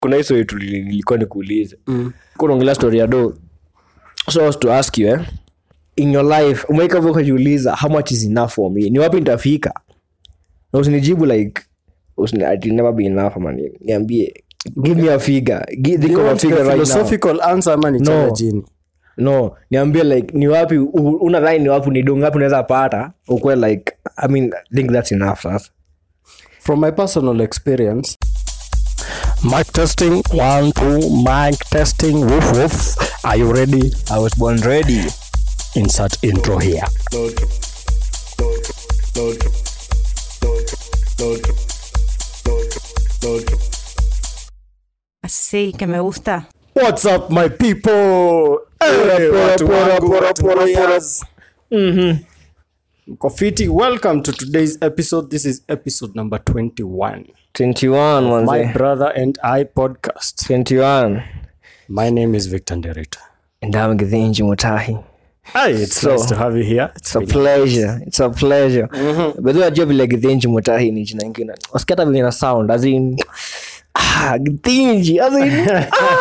kuna hiso yetu nilikuwa nikuulize kunaongelea story ya do so I was to ask you eh, in your life umeika hivyo ukajiuliza how much is enough for me ni wapi nitafika na usinijibu like usini, it will never be enough ama nini. niambie give me a figure Gi- think of a figure right now philosophical answer ama ni No. chana jini no niambie like ni wapi u- unadhani ni wapi ni dongapi unaweza pata ukwe like i mean I think that's enough sasa from my personal experience mic testing one two mic testing woof woof are you ready i was born ready insert intro here Sí, que me gusta. what's up my people hey, pora, watu pora, wangu, pora, watu pora, warriors. Mko fiti welcome to today's episode this is episode number 21 21 my manze brother and i podcast 21 my name is victor nderita ndam githinji mutahi Hi, it's So- nice to have you here. It's it's a been- pleasure it's a pleasure but then ajua vile githinji mutahi ni jina ingine usikia vile na sound as in ah githinji as in ah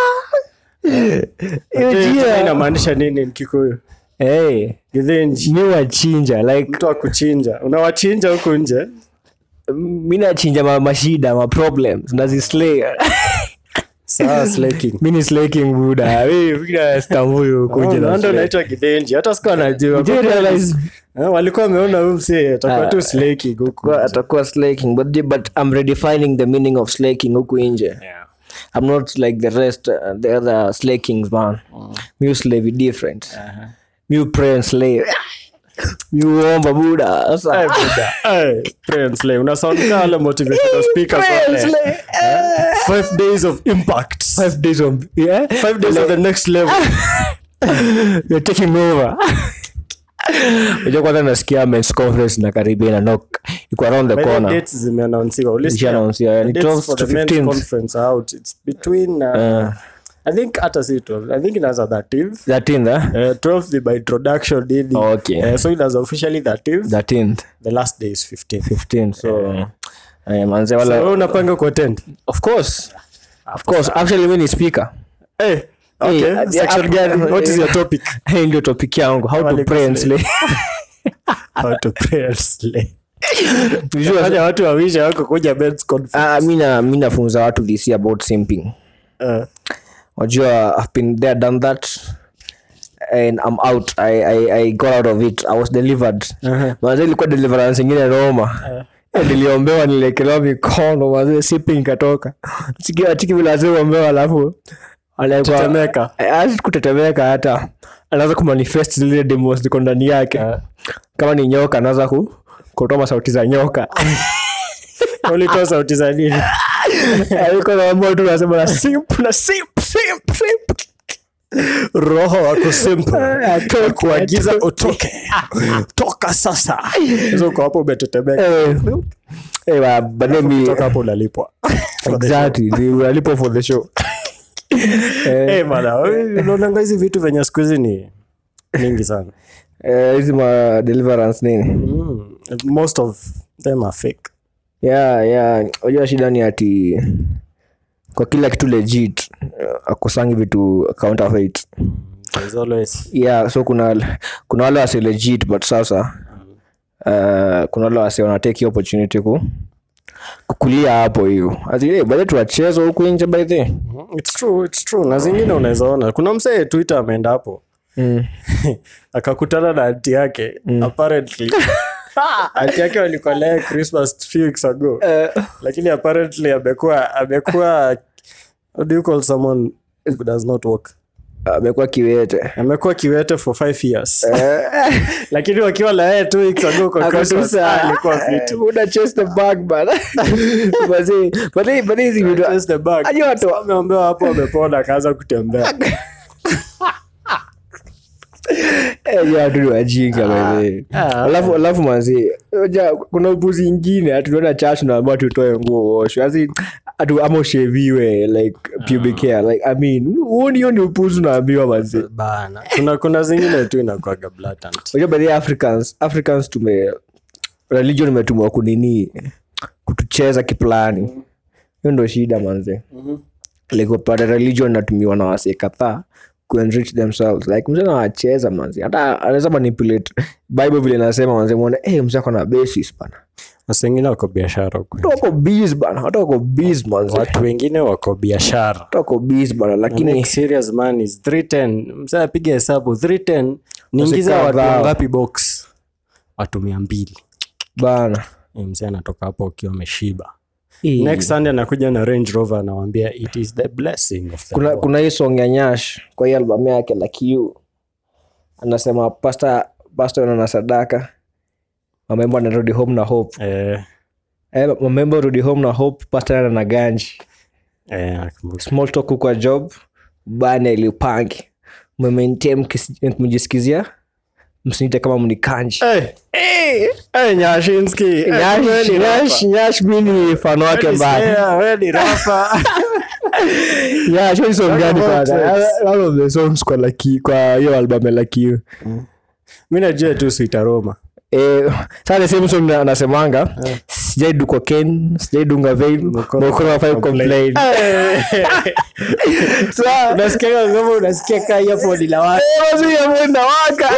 hiyo Hii jina inamaanisha nini Kikuyu? hey Githinji. mi wachinja like Mtu wa kuchinja. Unawachinja huku nje. mi nachinja ma, mashida ma problems nazislay Sawa slaking. mi ni slaking buda minastambuyu Oh, kuja no na wonder slay. unaitwa Githinji. Hata sikuwa najua. Did you realize- Eh, walikuwa wameona huyu msee atakuwa tu slaking huku. Kwa- atakuwa slaking but, but i'm redefining the meaning of slaking huku nje Yeah. i'm not like the rest uh, the other slakings man mi slave different mi pray and slay mi uomba buda Eh, sasa buda. Eh, pray and slay. Una sound kama wale motivational speakers Pray and wale. slay. Five days of impact. five days of yeah Five days of the next level. you're taking over unajua kwanza nasikia men's conference na karibia na nok iko around the By the corner dates zimeannouncewa. Ulisikia? Zishaannouncewa, yeah. Ni The dates 12 for to the men's 15th. conference are out. It's between uh, Uh, I think hata si 12. I think inaanza 13th. 13th eh? Uh, 12th ni by introduction nini. Okay. Uh, so inaanza officially 13th. 13th The last day is 15th. 15 so eh, manze So wala wewe unapanga kuattend? of course of course actually mi ni speaker Eh, okay. Eh, Section uh, gani? What is your topic? hii ndio topic yangu how to Wale pray and slay. slay How to pray and slay. Visual- Fanya watu wawisha wako kuja men's conference. Ah, mi na- mi nafunza watu this year about simping Uh, wajua i've been there done that and i'm out i, I, I got out of it i was delivered Uh-huh. manze ilikuwa deliverance ingine roma Eh, niliombewa niliekelewa mikono mazee sipi ikatoka chiki vile aziombewa alafu anaekwa- Tetemeka. Eh, hasi kutetemeka hata anaanza kumanifest zile demos ziko ndani yake kama ni nyoka anaanza ku kutoa sauti za nyoka ulitoa sauti za nini? alikuwa naambia tu nasema na simp na simp simp simp roho wako simple Atoke, kuagiza utoke toka sasa hizo uko hapo umetetemeka Eh, eh, wa- but let me- toka hapo unalipwa exactly they were lipo for the show Eh, bana, wewe unaonanga hizi vitu venye siku hizi ni mingi sana Eh, hizi ma deliverance nini mm. most of them are fake yeah yeah unajua shida ni ati kwa kila kitu legit eh, akusangi vitu counterfeit There's always yeah so kuna kuna wale wasi legit but sasa uh, kuna wale wasi wanatake hiyo opportunity ku kukulia hapo hiyo bahe tuwacheza huku nje by the Mm, it's true, it's true. na zingine unaweza ona kuna msee twitter ameenda hapo mm. akakutana na anti yake apparently anti yake walikuwa naye christmas few weeks ago lakini apparently amekuwa amekuwa how do you call someone who does not work amekuwa kiwete amekuwa kiwete for five years lakini wakiwa na yeye two weeks ago kwa Christmas, ah, alikuwa fit una chase the bag bana Bazi- bazi- bazi hizi vitu Just the bag. Ajua watu- So ameambiwa hapo amepona akaanza kutembea Eh, hiyo watu ni wajinga by the way. ah, alafu alafu manzi unajua kuna upuzi ingine atunaona church naambia tutoe nguo osho asi atu ama usheviwe like pubic hair like i mean huoni hiyo ni upuzi unaambiwa manzi bana kuna kuna zingine tu inakwaga blatant unajua baadhi ya africans africans tume religion imetumwa kunini kutucheza kiplani hiyo ndo shida manze like upate religion natumiwa na wase kadhaa kuenrich themselves like mzee anawacheza manzi hata anaweza manipulate bible vile nasema manzi mwone hey, mzee ako na basis bana wasi wengine wako biashara huku hata wako biz bana hata wako biz manzi watu wengine wako biashara hata wako biz bana lakini Make serious man is 310 mzee apiga hesabu 310 niingiza Wasi watu kadhaa. wangapi box watu mia mbili bana Eh, mzee anatoka hapo ukiwa ameshiba Eh, next sunday anakuja na range rover anawambia it is the blessing of the kuna, Lord." kuna hii song ya nyash kwa hii albamu yake like you anasema pasta pasta na sadaka mamembo anarudi home na hope eh, eh, mamembo rudi home na hope pasta ana na ganji eh, nakumbuka. small talk kwa job bana ilipangi mmementie mjisikizia msinite kama mnikanji Eh, eh, Nyashinski. Eh, Nyash- wewe ni Nyash- rapper. Nyash mi ni fano wake Wewe ni mbaya slayer, wewe ni rapper. Yeah, show ni song gani about kwanza? sex? All of the songs kwa Lucky- kwa hiyo album ya Lucky You. mi najua tu switaroma Eh, sasa the same song na- anasemanga sijaidu cocaine sijaidunga vein Mkono mkono wafai complain Sasa- unasikia ngoma unasikia kaa earphone la watu. Eh, basi ya mwenda waka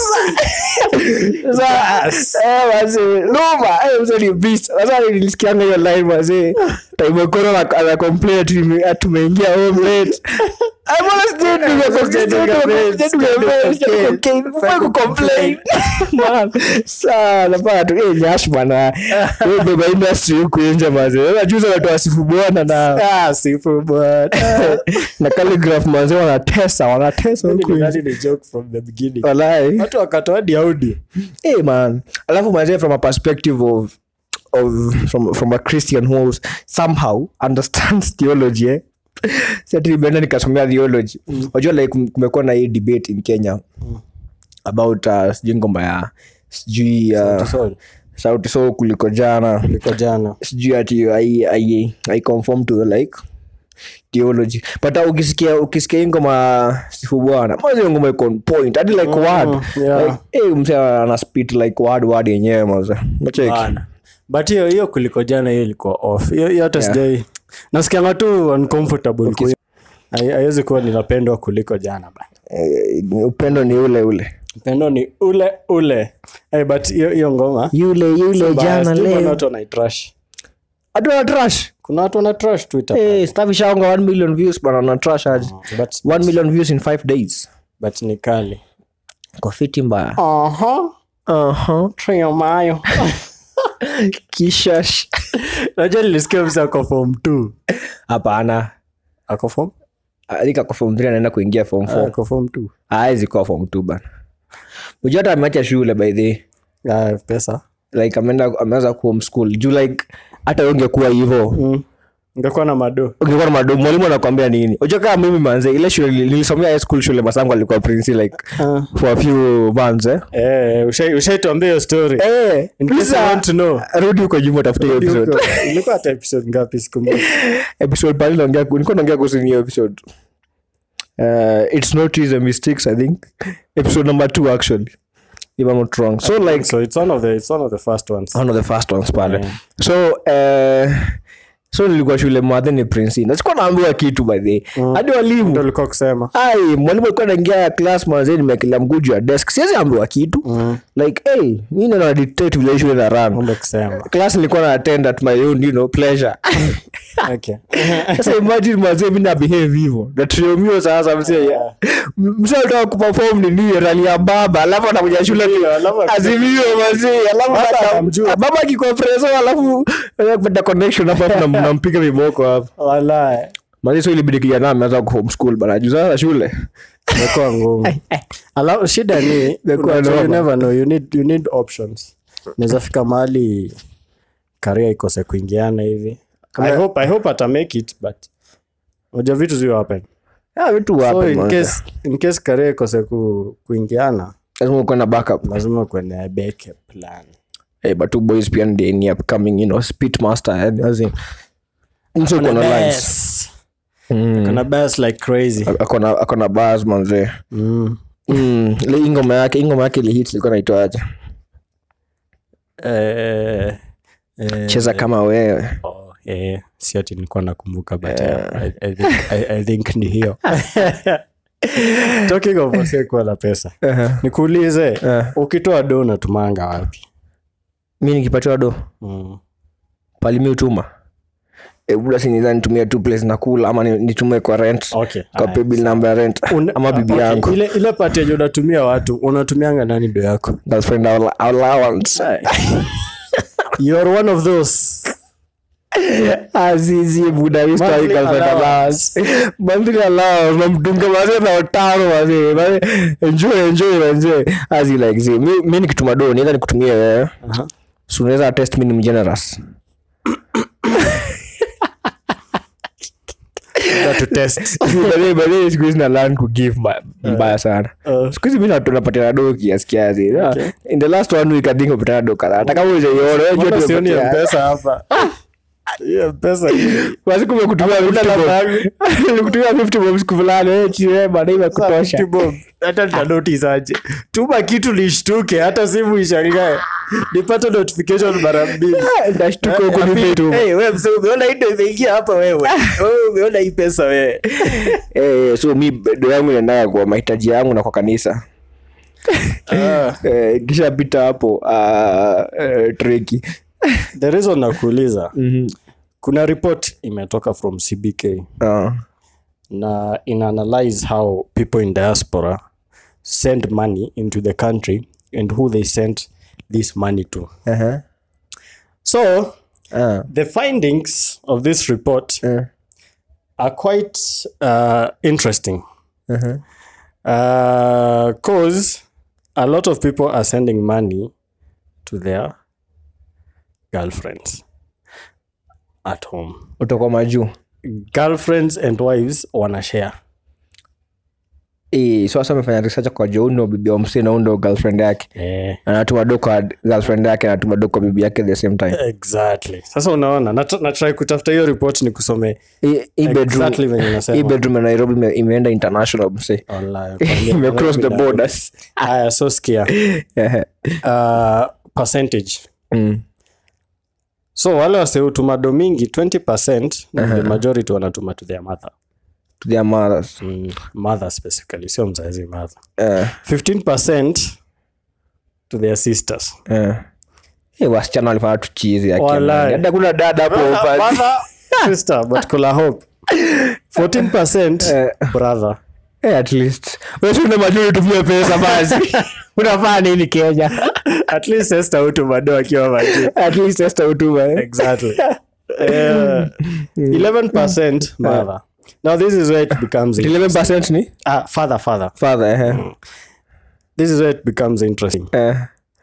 Sasa, eh, basi, Luma, eh, mzee ni beast. Sasa nilisikianga hiyo line basi time Okoro ana- ana complain ati nime- ati tumeingia home late Ah, mbona sijaidu cocaine? Sijaidu Sijaidu cocaine, cocaine, sijaidu sijaidu cocaine. Ufai kucomplain. Man, saa, napata tu, eh, Nyash bana. Wewe beba industry huku nje basi. Sasa juzi wanatoa sifu bwana na Ah, sifu bwana. na calligraph manzi wanatesa wanatesa huku nje. That is a joke from the beginning. Walai. watu wakatoa hadi audio hey man alafu manze from a perspective of of from, from a christian who somehow understands theology eh? sati nimeenda nikasomea theology unajua like kum- kumekuwa na hii debate in kenya about uh, sijui ngoma ya sijui uh, Sorry. sauti so kuliko jana liko jana sijui ati I, I, I conform to the like theology but uh, ukisikia ukisikia hii ngoma sifu bwana mazi hiyo ngoma iko on point hadi like word yeah. like eh mse ana spit like word word yenyewe mazi nacheki Bana. but hiyo hiyo kuliko jana hiyo ilikuwa off hiyo hiyo hata sijai nasikianga tu uncomfortable okay. haiwezi kuwa ninapendwa kuliko jana bana eh, upendo ni ule ule pendo ni ule ule hey, but hiyo hiyo ngoma yule yule jana Basi, kuna leo watu wanaitrash hatuna trash kuna watu wana trash twitter eh stuff ishaonga 1 million views bana na trash aje but, 1 million views in 5 days but ni kali kwa fiti mbaya aha aha trio mayo kisha sh- najua nilisikia msa ako form t hapana ako form alika kwa form 3 anaenda kuingia form 4 ako form t awezi kuwa form 2 bana unajua hata ameacha shule by the ah, pesa like ameenda ameanza ku homeschool juu like hata wewe ungekuwa hivyo mm. ngekuwa na mado ungekuwa na madomo mwalimu anakwambia nini unajua kama mimi manze ile shule nili- nilisomea high school shule masangu alikuwa prince like Ah. for a few months eh eh, ushai- ushaituambia hiyo story eh In case you sasa, want to know. rudi huko nyuma utafute hiyo episode ilikuwa hata episode ngapi sikumbuki episode pale naongea nilikuwa naongea kuhusu hiyo episode uh, it's not easy mistakes i think episode number 2 actually if i'm not wrong so like so it's one of the it's one of the first ones one of the first ones pale so uh, so nilikuwa shule mwadhe ni prince nasikuwa naambiwa kitu by the hadi walimu ndio ulikuwa kusema ai mwalimu alikuwa naingia class mwanzee nimekelea mguu juu ya desk siwezi ambiwa kitu like hey, mi nana dictate vile shule na run ndio kusema class nilikuwa na attend at my own you know pleasure okay sasa imagine mwanzee mi na behave hivyo na triomio sasa mzee mzee alitaka kuperform nini rali ya baba alafu anakuja shule alafu azimio mazee alafu Hata ata- anamjua. baba akikompreso alafu eh, kupata connection hapa alafu nam- nampiga viboko hapa wala mazee so ilibidi kijana ameanza ku homeschool bana juu sasa shule imekuwa ngumu alafu shida ni Imekuwa unajua, you noma. never know you need you need options naweza fika mahali karia ikose kuingiana hivi I hope, I hope ata make it but unajua vitu zio happen Ah, vitu so wapi in manze. case, in case karia ikose ku, kuingiana lazima ukuwe na backup lazima kuende beke plan hey, but two boys pia ndi ni upcoming you know speed master yani as in mtu uko na lines Best. Kuna best like crazy akona akona bars manze mm. mm ile hii ngoma yake hii ngoma yake ile hit ilikuwa inaitwaje eh, eh, cheza kama wewe oh, eh. si ati nilikuwa nakumbuka but yeah, I, I, think, I, I think ni hiyo talking of wasee kuwa na pesa nikuulize ukitoa do unatumanga wapi mi nikipatiwa do mm. palimi utuma e, buda sinidha nitumia tu place nakula ama ni- nitume kwa rent okay. kwa Aya. paybill namba ya rent Una- ama bibi okay, yangu ile, ile pati yenye unatumia watu unatumianga nani do yako girlfriend allow- allowance you're one of those azizi buda Monthly allowance. monthly allowance namdunga mazee na utano mazee mazee enjoy enjoy manze azi like zi mi, mi nikituma do nienda nikutumie wewe Aha. so unaweza test mi ni mgenerous Not to test Baadaye- baadaye siku hizi na learn to give ma- mbaya sana Uh. siku hizi mi natu- napatiana do kiasi kiasi in the last one week i think umepatiana do kadhaa hata kama ujaiona wewe jua Mbona sioni tumepatia- mpesa hapa hiyo mpesa basi kumekutumia Hakuna 50 namba bob. yangu. Nilikutumia 50 bob siku fulani eh, chile bana imekutosha 50 bob. hata nitanotice aje tuma kitu nishtuke hata simu ishangae nipate notification mara mbili ndashtuka huko Eh, nimetuma hey, wewe mzee umeona hii ndio imeingia hapa wewe wewe umeona hii pesa wewe Eh, so mi do yangu inaendaga kwa mahitaji yangu na kwa kanisa Ah, Eh, kisha pita hapo ah, eh, treki the reason nakuuliza kuna report imetoka from cbk Ah, na inaanalyze how people in diaspora send money into the country and who they send this money to aha, so ah, the findings of this report eh, are quite uh, interesting aha. because a lot of people are sending money to their girlfriends at home utakuwa majuu girlfriends and wives wanashare Eh, so sasa amefanya research kwa jo ndo bibi wa msee na ndo girlfriend yake eh, anatuma do kwa girlfriend yake anatuma do kwa bibi yake at the same time exactly sasa unaona nat- natry kutafuta hiyo report ni kusome Hii- hii bedroom- Exactly venye unasema. hii bedroom ya nairobi ime- imeenda international msee online ime cross the borders haya so skia Ehe. uh, percentage Mm. so wale waseutuma do mingi 20 uh-huh. the majority wanatuma to their mother to their mothers mm, mother specifically sio mzazi mother Eh, 15 to their sisters eh. Eh, wasichana walifanya tuchizi Walai. hata kuna dada hapo upande. mother sister but kula hope 14 brother Eh, at least Wewe si una majuri tumie pesa basi unafaa nini kenya at least sister utuma do akiwa maji at least esta utuma eh. exactly uh, 11 mother now this is where it becomes 11% ni ah, father father father eh. this is where it becomes interesting Eh,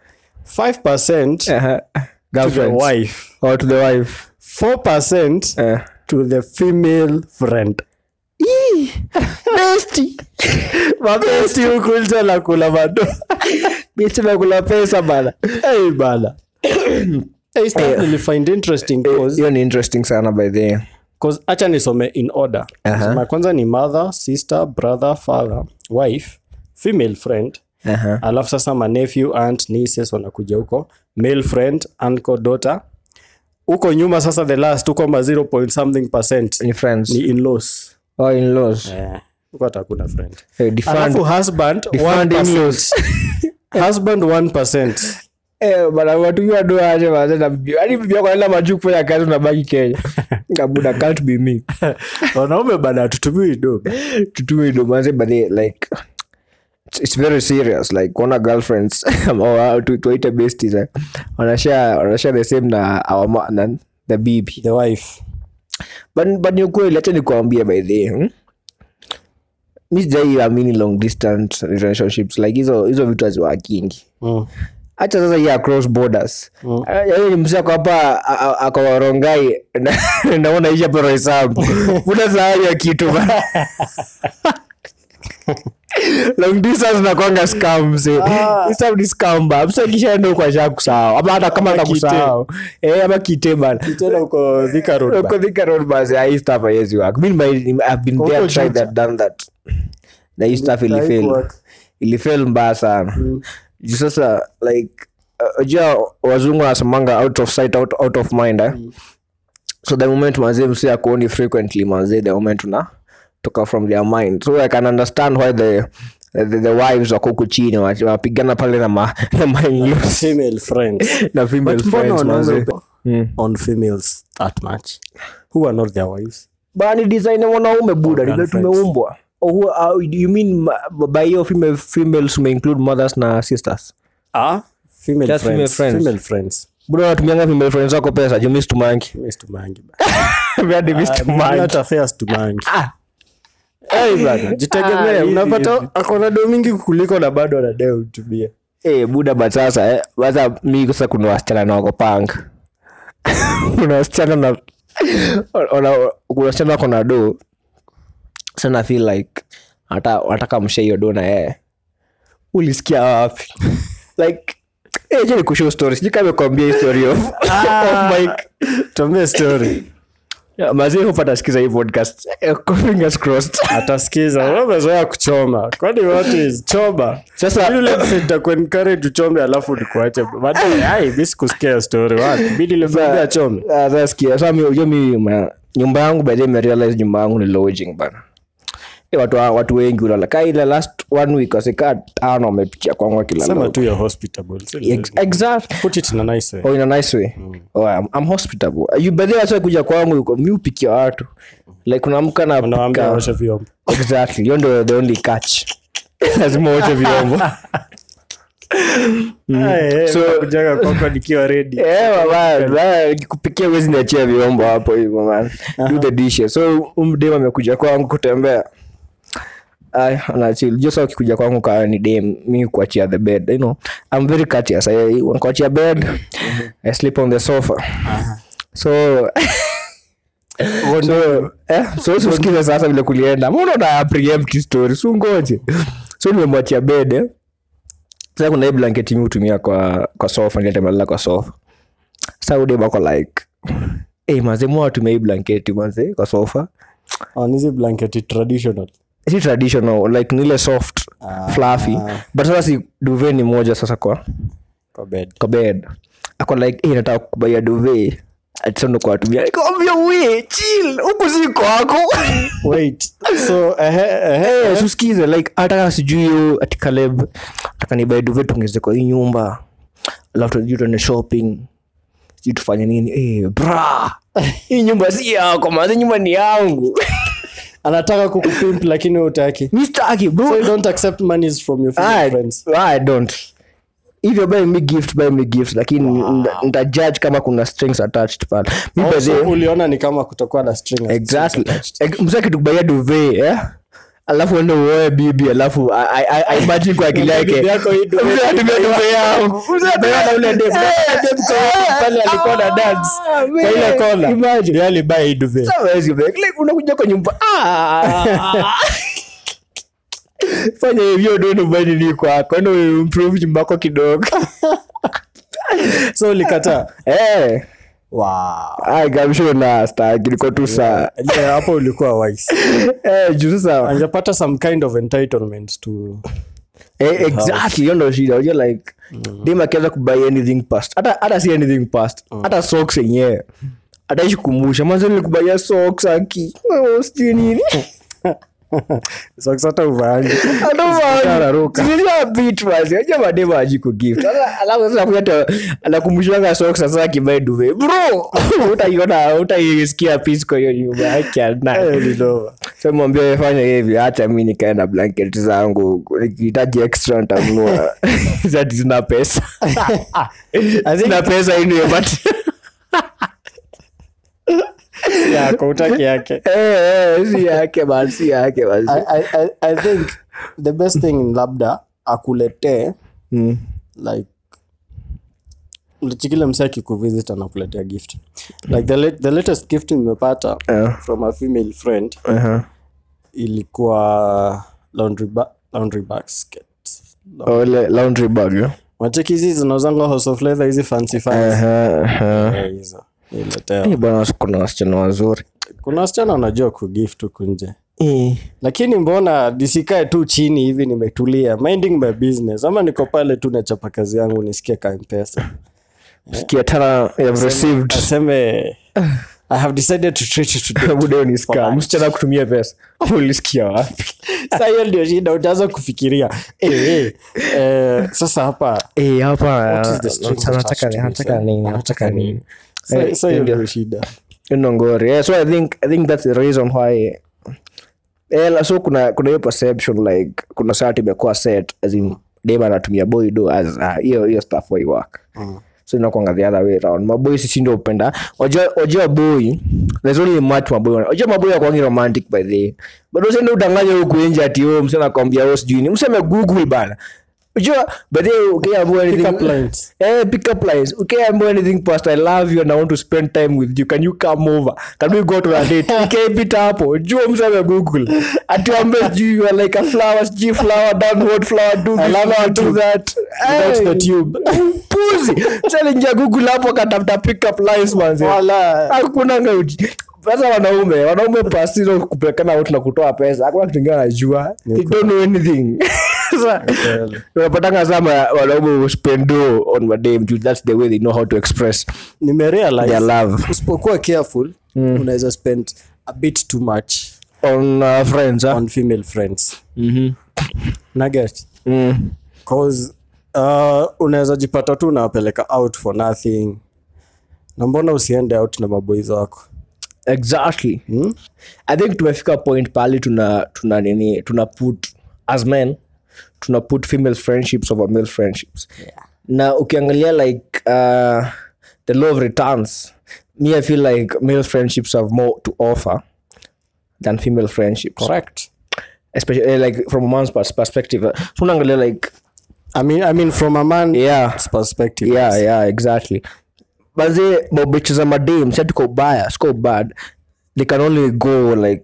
5% eh, to the girlfriends. wife or to the wife 4% Eh. to the female friend mapesi hukulcha la kula mado Bisi nakula pesa bana hey, bana hey, stuff nilifind interesting cause hiyo ni interesting sana by the way. cause acha nisome in order Aha. uh kwanza ni mother sister brother father wife female friend Aha. alafu sasa ma nephew aunt nieces wanakuja huko male friend uncle daughter huko nyuma sasa the last huko ma 0 point something percent ni friends ni in-laws or in-laws eh, huko hata hakuna friend Eh, defund- alafu husband defund 1%. in-laws. husband 1% Eh, bana watukiwa do aje mazee na bibi hadi bibi yako anaenda majuu kufanya kazi unabaki kenya kabuda can't be me wanaume bana hatutumii do tutume ndo manze but they, like it's, it's very serious like kuona girlfriends or tu- tuwaite besties eh, wanashare wanashare the same na our ma, na the bibi the wife but, but ni ukweli acha nikuambia by the way, hmm? mi sijaiamini long distance relationships like hizo hizo vitu haziwakingi mm. hacha sasa hii across borders yaani ni msako hapa a- a- ako warongai na- naona isha pero hesabu una sahani ya kitu ba. long distance nakwanga scam mse Hesabu ni scam ba mse kishaenda huko asha kusahau ama hata kama Ama hata kusahau eh ama kite bana tena uko Thika Road ba. Uko Thika Road basi, ah, hii stuff haiwezi work. Mi nime- I've been there, Huko tried Juja. that, done that. na hii stuff ilifel Haikuwork. ilifel mbaya sana Juu sasa like uh, unajua wazungu wanasemanga out of sight out, out of mind eh? so the moment mazee msi akuoni frequently mazee the moment una toka from their mind so i can understand why the the, the wives wako huku chini wa- wanapigana pale na ma, na ma in-laws, female friends na female But mbona friends wanaume mazee upe- on females that much who are not their wives bani design ya mwanaume buda Or ndivyo girlfriends. tumeumbwa Oh, who- uh, you mean ma- by hiyo female females ume include mothers na sisters ah female Just female friends friends. female friends buda unatumianga female friends wako pesa jumi stumangi Mimi situmangi ba. Hadi mimi Ah, stumangi. hata fair situmangi Ah. Hey, bana, Ah, jitegemee hivi, unapata hivi. akona do mingi kuliko na bado anadai utumie Eh, buda but sasa eh, sasa mi sasa kuna wasichana na wako punk kuna wasichana na ona- kuna wasichana wako na do sana feel like hata wataka mshe hiyo do na yeye ulisikia wapi like eh, je nikushow story sijui kama kuambia hii story of, of Mike tuambie story Yeah, mazee hupata sikiza hii podcast Eh, fingers crossed atasikiza Wewe umezoea kuchoma kwani what is choma Sasa- Mimi let's say nitakuencourage uchome alafu nikuache baadaye ai mimi sikusikia story wapi mimi nilimwambia achome Ah, sasa sikia sasa mi unajua mi ma- nyumba yangu by the way nimerealize nyumba yangu ni lodging bana Eh, watu wa- watu wengi ulala ka ile last one week wasikaa tano wamepitia kwangu wakilala sema huko. tu ya hospitable si Ex- lazima. exact put it in a nice way oh, in a nice way oh, I'm, I'm hospitable you by the way wasa kuja kwangu yuko mi upikia watu like unaamka na unawaambia pika- waoshe vyombo exactly hiyo ndio the only catch lazima uoche vyombo So- kujaga kwako nikiwa ready Eh, mama, bana, nikikupikia huwezi niachia vyombo hapo hivyo man do the dishes so umdem amekuja kwangu kutembea Ay, anachil josa ukikuja kwangu kaa ni dem mi kuachia the bed you know i'm very courteous I, kuachia bed i sleep on the sofa so so eh, so susikize sasa vile kulienda mbona una preempt story so ngoje so nimemwachia bed eh sasa kuna hii blanketi mi hutumia kwa kwa sofa nilitemelala kwa sofa sa udebako like hey, maze mwa watumia hii blanketi maze kwa sofa Oh, ni hizi blanketi traditional si traditional like nile soft fluffy but sasa si duve ni moja sasa kwa kwa bed kwa bed ako like hey, nataka kubaia duve atisondo kwa watumia nikamwambia we chill huku si kwako wait so ehe ehe Eh, susikize like hata sijui hiyo ati Caleb nataka nibae duve tuongeze kwa hii nyumba alafu tujui tuende shopping sijui tufanye nini eh, bra hii nyumba si yako maze nyumba ni yangu anataka kukupimp lakini utaki mistaki bro so you don't accept monies from your female I, friends I don't if you're buying me gift buy me gift lakini nita- nitajudge kama kuna strings attached pale mi by the so way- uliona ni kama kutokuwa na string exactly Ex- msa kitukubaia duve eh? alafu ende uoe bibi alafu I- I- I- I imagine kwa akili yake Bibi yako hii duve Mzee atumia duve yangu Mzee atumia na ule dem. Eh, Dem kwa- pale alikuwa na dance. Ah, kwa ile man. kona Imagine. Ndiye alibuy hii duve Sasa huwezi beg. Like, unakuja kwa nyumba Ah. fanya hivyo dono badili kwako ndo improve nyumba yako kidogo so ulikataa Eh, wow ai, kamsho na staki niko tu saa Yeah, hapo ulikuwa wise Eh, juu sasa angepata some kind of entitlement to Eh, exactly hiyo ndo shida unajua like dem akianza kubuy anything past hata hata si anything past hata socks yenyewe ataishi kumbusha manze nilikubaya socks aki Oh, sijui nini socks hata uvaangi Atararuka. Sijui bit basi. Unajua mademu haji kugift. Sasa alafu sasa kuja hata anakumbushanga socks sasa akibai duve. Bro, utaiona utaisikia peace kwa hiyo nyumba yake ana. Eh, ni noma. So mwambie wewe fanya hivi acha mimi nikae na blanket zangu. Nikihitaji extra nitanunua. Zati zina pesa. Sina pesa anyway but yako utaki yake eh eh si yake basi si yake basi. I, I, I, I think the best thing labda akuletee Mm. like chikile mse akikuvisit anakuletea gift like the, late, the latest gift nimepata Yeah. from a female friend Uh-huh. ilikuwa laundry, ba laundry basket Oh, le- laundry bag. eh? macheki hizi zinauzanga house of leather hizi fancy fancy Uh-huh, uh-huh. Eh, hizo niletea Eh, bwana kuna wasichana wazuri kuna wasichana wanajua kugift huku nje Eh. lakini mbona nisikae tu chini hivi nimetulia minding my business ama niko pale tu nachapa kazi yangu nisikie ka mpesa sikia tana have received aseme i have decided to treat you today buda ni For scam lunch. msichana kutumia pesa ulisikia wapi Sasa hiyo ndio shida utaanza kufikiria eh, eh, eh, sasa hapa Eh, hapa What is the strings anataka- attached to this, anataka eh? nini Anataka anataka nini? nini Sa- Eh, sa hiyo ndio. ndio shida Ino ngori yeah, so i think i think that's the reason why eh, la- so kuna kuna hiyo perception like kuna saa imekuwa set as in dem anatumia boy do as ah, hiyo hiyo stuff way work so inakwanga the other way around maboy sisi ndio upenda wajua wajua boy there's only much maboy wana- wajua maboy yakwangi romantic by the way but usiende udanganye huku nje ati oh msema nakwambia oh sijui ni mseme google bana unajua but then ukiambiwa Pick anything up lines. Eh, pick up lines. Ukiambiwa anything past I love you and I want to spend time with you. Can you come over? Can we go to a date? Ikaipita hapo. Jua mseme Google. Atuambie sijui you are like a flower, sijui flower, downward flower, do this, love flower, you do too. that. Without Hey. the tube. Puzi. Sasa ingia Google hapo katafuta pick up lines manze. Wala. Hakuna ngauji. Sasa wanaume, wanaume pasi hizo kupelekana watu na kutoa pesa. Hakuna kitu kingine wanajua. They don't know anything. Sasa unapatanga sama wanaume spendo on madame juu that's the way they know how to express nimerealize their love usipokuwa careful unaweza spend a bit too much on uh, friends huh? on female friends mm-hmm. nugget mm. cause uh, unaweza jipata tu unawapeleka out for nothing na mbona usiende out na maboys wako exactly hmm? i think tumefika point pali tuna tuna nini tuna put as men tuna put female friendships over male friendships na ukiangalia like uh, the law of returns me i feel like male friendships have more to offer than female friendships correct especially uh, like from a man's pers- perspective uh, so unaangalia like I mean, I mean from a man's yeah perspective yeah yeah exactly baze mabichi za madam si tuko ubaya siko bad they can only go like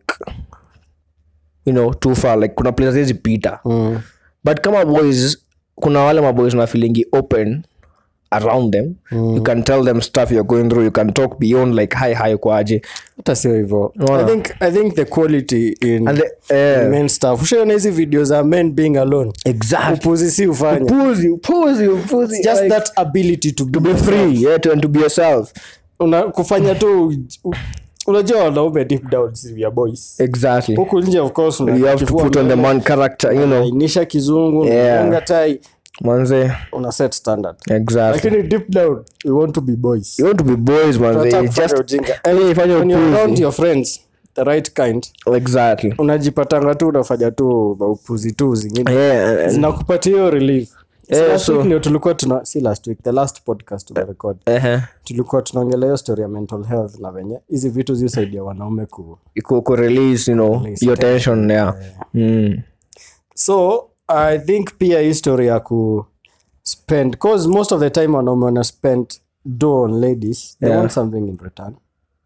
you know too far like kuna places hizi pita mm. but kama boys kuna wale maboys na feelingi open around them you can tell them stuff you're going through you can talk beyond like hi hi kwaje hata sio hivo Unaona? I think, i think the quality in, and the, eh, in men stuff ushaona hizi video za men being alone exactly upuzi si ufanya upuzi upuzi upuzi just like, that ability to, to be free yeah to, and to be yourself una, kufanya tu u- unajua wanaume deep down si we are boys exactly huku nje of course una- you have to kifua put on the mbele, man character you know unainisha kizungu Yeah. unafunga tai manze una set standard exactly lakini deep down we want to be boys you want to be boys manze Tunataka You kufanya just ujinga. Eh, fanya when you're around upuzi your friends the right kind exactly unajipatanga tu unafanya tu maupuzi tu zingine yeah and- zinakupatia hiyo relief So Eh, last so- week ndio tulikuwa tuna si last week the last podcast tumerecord uh-huh. tulikuwa tunaongelea hiyo story ya mental health na venye hizi vitu ziusaidia wanaume ku ku, ku release you know Release your tension yeah mm. so i think pia hii story ya ku spend cause most of the time wanaume wana spend do on ladies they Yeah. want something in return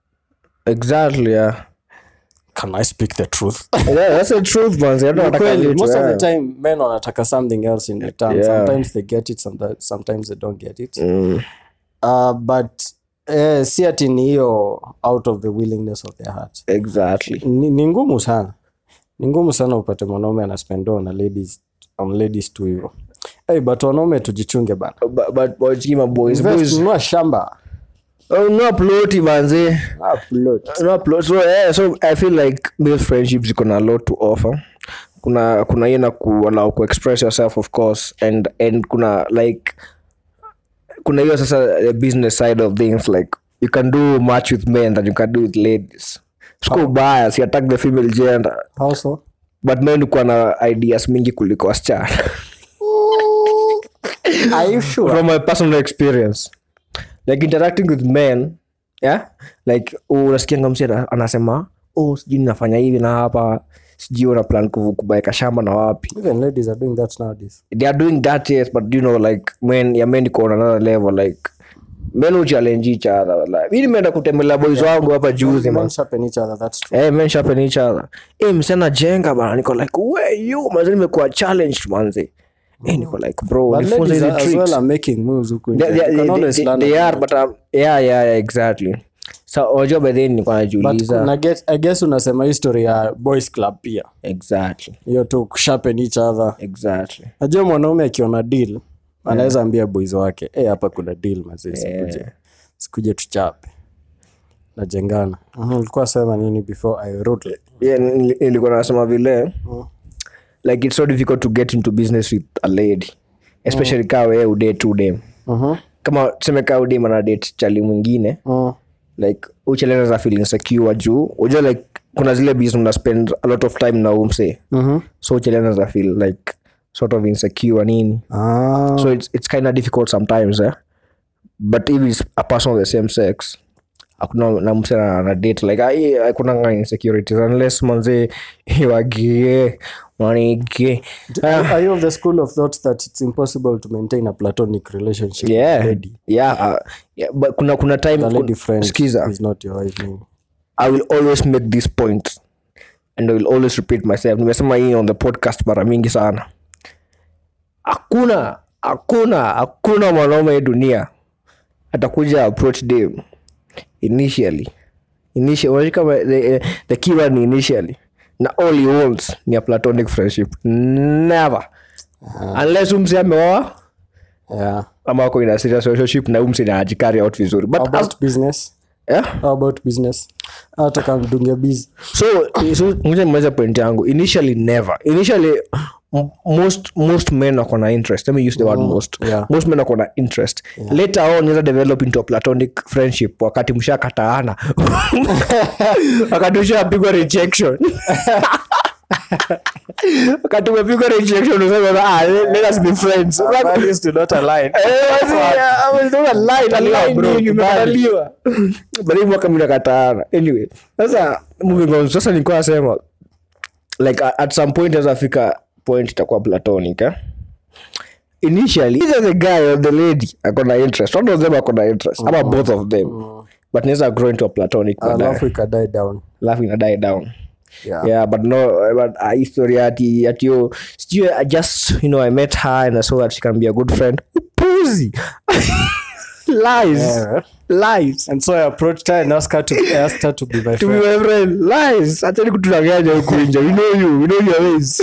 exactly yeah can i speak the truth yeah that's the truth manze I don't wanna Kweli, calculate, most of yeah. the time men wanataka something else in return Yeah. sometimes they get it sometimes, sometimes they don't get it Mm. uh, but eh, si ati ni hiyo out of the willingness of their heart exactly ni, ni ngumu sana ni ngumu sana upate mwanaume anaspendo na ladies on ladies tu hivo hey, but wanaume tujichunge bana but but but kima boys Invest, boys nunua shamba oh no ploti manze Upload. no plot so yeah so i feel like male friendships ziko na a lot to offer kuna kuna hiyo na kuallow ku express yourself of course and and kuna like kuna hiyo sasa the business side of things like you can do much with men than you can do with ladies siko ubaya si attack the female gender How so? but men kuwa na ideas mingi kuliko wasichana Are you sure? from my personal experience like interacting with men yeah like unasikianga msi ana- anasema oh sijui nafanya hivi na hapa sijui una plan kuvu- kubaeka shamba na wapi Even ladies are doing that nowadays. they are doing that yes but you know like men ya men iko on another level like men uchallenge each other like mi nimeenda kutembelea boys wangu hapa juzi man Men sharpen each other, that's true. Hey, men sharpen each other. Hey, msana jenga bana niko like we you manze nimekuwa challenged manze hey, niko like bro But nifunze ladies hizi as tricks well are making moves huku nje. they, You they, can they, always they, learn they from are it. but um, yeah yeah yeah exactly so unajua by then nilikuwa But najiuliza kuna get- I guess unasema history ya boys club pia exactly hiyo tu kusharpen each other exactly najua mwanaume akiona deal anaweza ambia boys wake "Eh, hapa kuna deal mazee sikuje sikuje tuchape najengana Mhm, ulikuwa sema nini before i wrote it? yeah, nili- nilikuwa nasema vile like it's so difficult to get into business with a lady especially kaa wee udate udem Mhm. kama tuseme kaa udem ana date chali mwingine Mm. like ucheleza za feeling secure juu unajua like kuna zile business una spend a lot of time na umse Mhm. so ucheleza za feel like sort of insecure nini Ah. so it's, it's kind of difficult sometimes eh? but if it's a person of the same sex akuna na mse na na date like ai hakuna nga insecurities unless manze wagie manige are you of the school of thought that it's impossible to maintain a platonic relationship yeah with a lady? yeah, uh, yeah but kuna kuna time The lady kun- friend skiza is not your wife name. i will always make this point and i will always repeat myself nimesema hii on the podcast mara mingi sana hakuna hakuna hakuna mwanaume hii dunia atakuja approach dem initially initially unajua kama the, the key word ni initially na all he wants ni a platonic friendship never unless umse ameoa yeah ama wako in a serious relationship na umse na ajikari out vizuri but How as, about business yeah? How about business hata kamdungia busy so so ngoja nimalize point yangu initially never initially m- most most men wako na interest let me use the word most yeah. most men wako na interest later on inaweza develop into a platonic friendship wakati mshakataana wakati ushapigwa rejection wakati umepigwa rejection unasema ah let let us be friends values do not align Eh, wasi, ah, wasi, don't align, Kukataliwa, align bro, nini, kubali. umekataliwa. But hii mwaka mimi nakataana. Anyway, sasa moving on sasa nilikuwa nasema like a- at some point aweza fika point itakuwa platonic eh? initially either the guy or the lady akona interest one of them akona interest ama both of them but naweza grow into a platonic baadaye. alafu ikadie down alafu ina die down Yeah. yeah but no but uh, history ati ati yo sijui i just you know i met her and i saw that she can be a good friend pussy lies Yeah. lies and so i approached her and asked her to, I asked her to be my to be friend my friend lies achani kutudanganya huku nje we know you we know your ways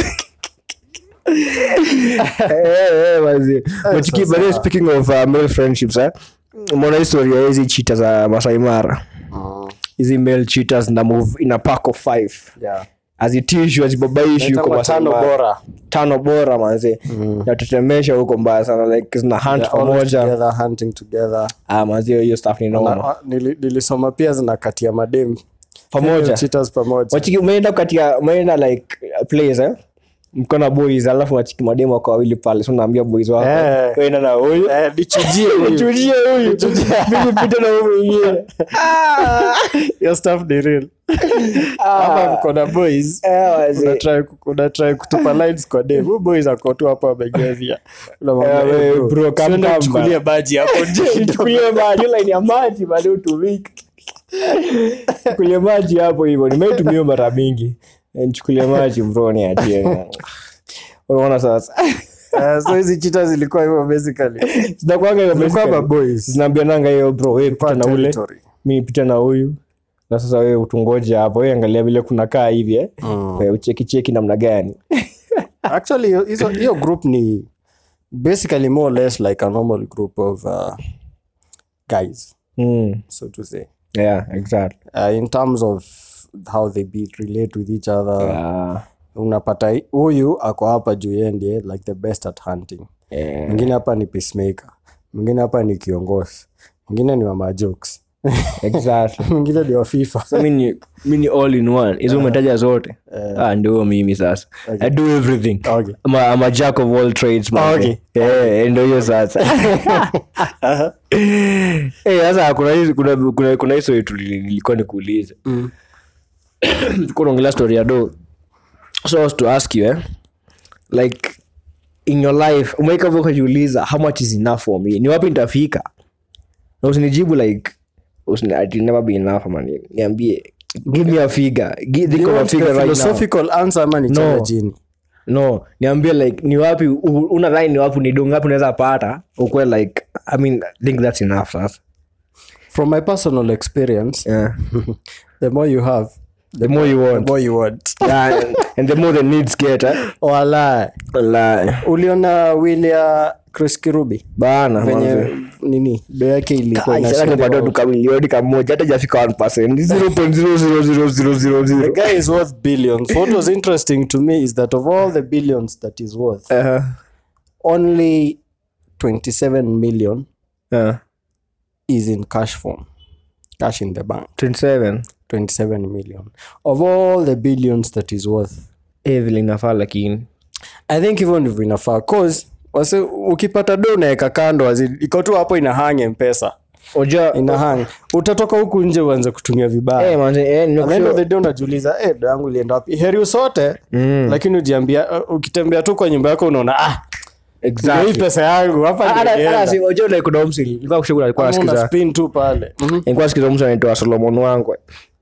Eh, eh, manzi. But ki- but then speaking of uh, male friendships eh umeona historia ya hizi chita za Masai Mara hizi male cheaters na move in a pack of five yeah azitishwi azibabaishi huko Inaitwa Masai tano Mara. bora tano bora manze natetemesha huko mbaya sana like zina hunt They're always pamoja together hunting together ah, manze hiyo stuff ni Na- noma wa- nili- nilisoma pia zinakatia madem pamoja cheaters pamoja wachiki umeenda katika umeenda like uh, place eh mkona boys alafu wachiki mademu wako wawili pale so naambia boys wako Eh. wenda na huyu Eh, nichujie huyu. chujie huyu mimi pita na huyu mwingine Your stuff ni real hapa mko na boys eh wazee unatry ku- unatry kutupa lines kwa dem Huyu boys ako tu hapo amegevia Unamwambia, Eh, "Hey, we, bro, bro, come siende come, uchukulie man." maji hapo nje chukulie maji hiyo line ya maji bado utumiki chukulie maji hapo hivyo nimeitumia mara mingi Eh, nichukulie maji bro ni achie unaona sasa Eh, so hizi cheaters zilikuwa hivyo basically zinakuanga hiyo Zilikuwa basically. maboys. zinaambiananga hiyo bro wewe pita na ule Territory. mi pita na huyu na sasa wewe utungoje hapo wewe angalia vile kunakaa hivi eh Wewe ucheki cheki namna gani actually hiyo- hizo- hiyo group ni basically more or less like a normal group of uh, guys mm. so to say yeah exactly uh, in terms of how they be relate with each other yeah. unapata hi- huyu ako hapa juu yeye ndiye like the best at hunting Yeah. mwingine hapa ni peacemaker mwingine hapa ni kiongozi mwingine ni mama jokes exactly mwingine ni wa fifa so mi ni mi ni all in one hizo umetaja zote ah ndio mimi sasa i do everything Okay. I'm a, I'm a jack of all trades man Okay. eh ndio hiyo sasa eh sasa kuna hizi kuna kuna kuna hizo yetu nilikuwa nikuuliza tulikuwa tunaongelea story ya do so I was to ask you eh like in your life umeika hapo ukajiuliza how much is enough for me ni wapi nitafika na usinijibu like usini, it will never be enough man niambie give me a figure give, think You of a want figure a right now philosophical answer ama ni chana No. jini no niambie like ni wapi u- unadhani ni wapi ni do ngapi unaweza pata ukwe like i mean I think that's enough sasa from my personal experience yeah. the more you have the more you the want more you want yeah, and, and the more the needs get eh? wala Wallahi. uliona willia chris kirubi bana venye manze. nini do yake ilikuwa Ai, ina sasa share tupate about- duka milioni kamoja hata jafika 1%. Ni 0.00000. the guy is worth billions what was interesting to me is that of all the billions that is worth Uh-huh. only 27 million Uh, is in cash form cash in the bank 27 27 million of all the billions that is worth Eh, vile inafaa lakini i think hivyo ndivyo inafaa cause wase ukipata do unaweka kando as in, iko tu hapo inahange mpesa oja inahang utatoka huku nje uanze kutumia vibaya eh, manze, eh, At the end of nimekushauri- the day unajiuliza eh, do yangu ilienda wapi heri usote mm. lakini ujiambia uh, ukitembea tu kwa nyumba yako unaona ah Exactly. ndio hii pesa yangu hapa Ah, ndio hata- hata ilienda. si- oja like kuna umsi, nilikuwa kushauri alikuwa Una anasikiza spin tu pale Mhm. nilikuwa nasikiza mtu anaitwa solomon wangu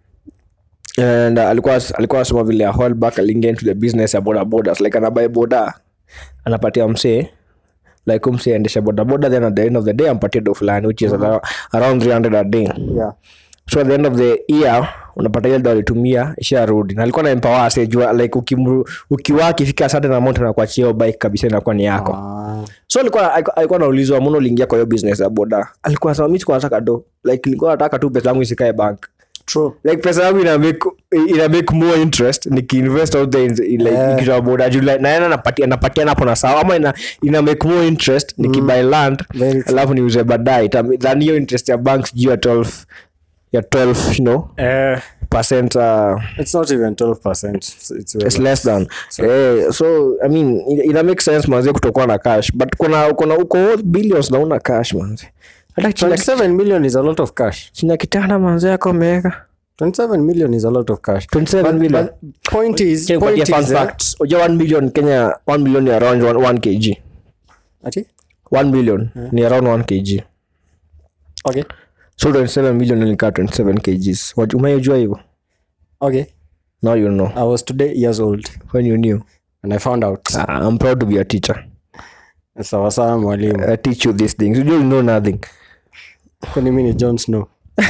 and uh, alikuwa alikuwa anasema vile a while back aliingia into the business ya boda bodas like anabai boda anapatia msee like umsee aendesha boda boda then at the end of the day ampatie do fulani which is around- around 300 a day yeah. so at the end of the year unapata ile ndo alitumia isharudi na alikuwa na empower asejua like ukimru, ukiwa akifika certain amount anakuachia hiyo bike kabisa inakuwa ni yako Ah. so alikuwa alikuwa- alikuwa naulizwa mbona uliingia kwa hiyo business ya boda alikuwa anasema mimi sikuwa nataka do like nilikuwa nataka tu pesa yangu isikae bank True. like pesa yangu ina make ina make more interest nikiinvest out there in, in like Eh. ikiwa boda juu like naenda napatia napatia hapo na sawa ama ina ina make more interest nikibuy land Very true. alafu niuze baadaye Ita- than hiyo interest ya bank sijui ya 12 ya 12 you know Eh, percent uh, it's not even 12%. It's, it's way it's less. less than eh, so i mean ina- ina make sense manze kutokuwa na cash but kuna kuna uko worth billions na una cash manze hata chini ya- 27 million is a lot of cash. chini ya kitanda manze yako ameweka 27 million is a lot of cash. 27 But- million. but point is, Check point kupatia fun is, eh, facts. Unajua 1 million kenya 1 million ni around 1 kg ati? 1 million ni around 1 kg Okay. so 27 million ni kaa 27 kgs Waj- umejua hivyo Okay. now you know I was today years old when you knew and I found out. Ah, i'm proud to be a teacher Sawa sawa mwalimu. i teach you these things you don't know nothing Kwani mimi ni Jon Snow.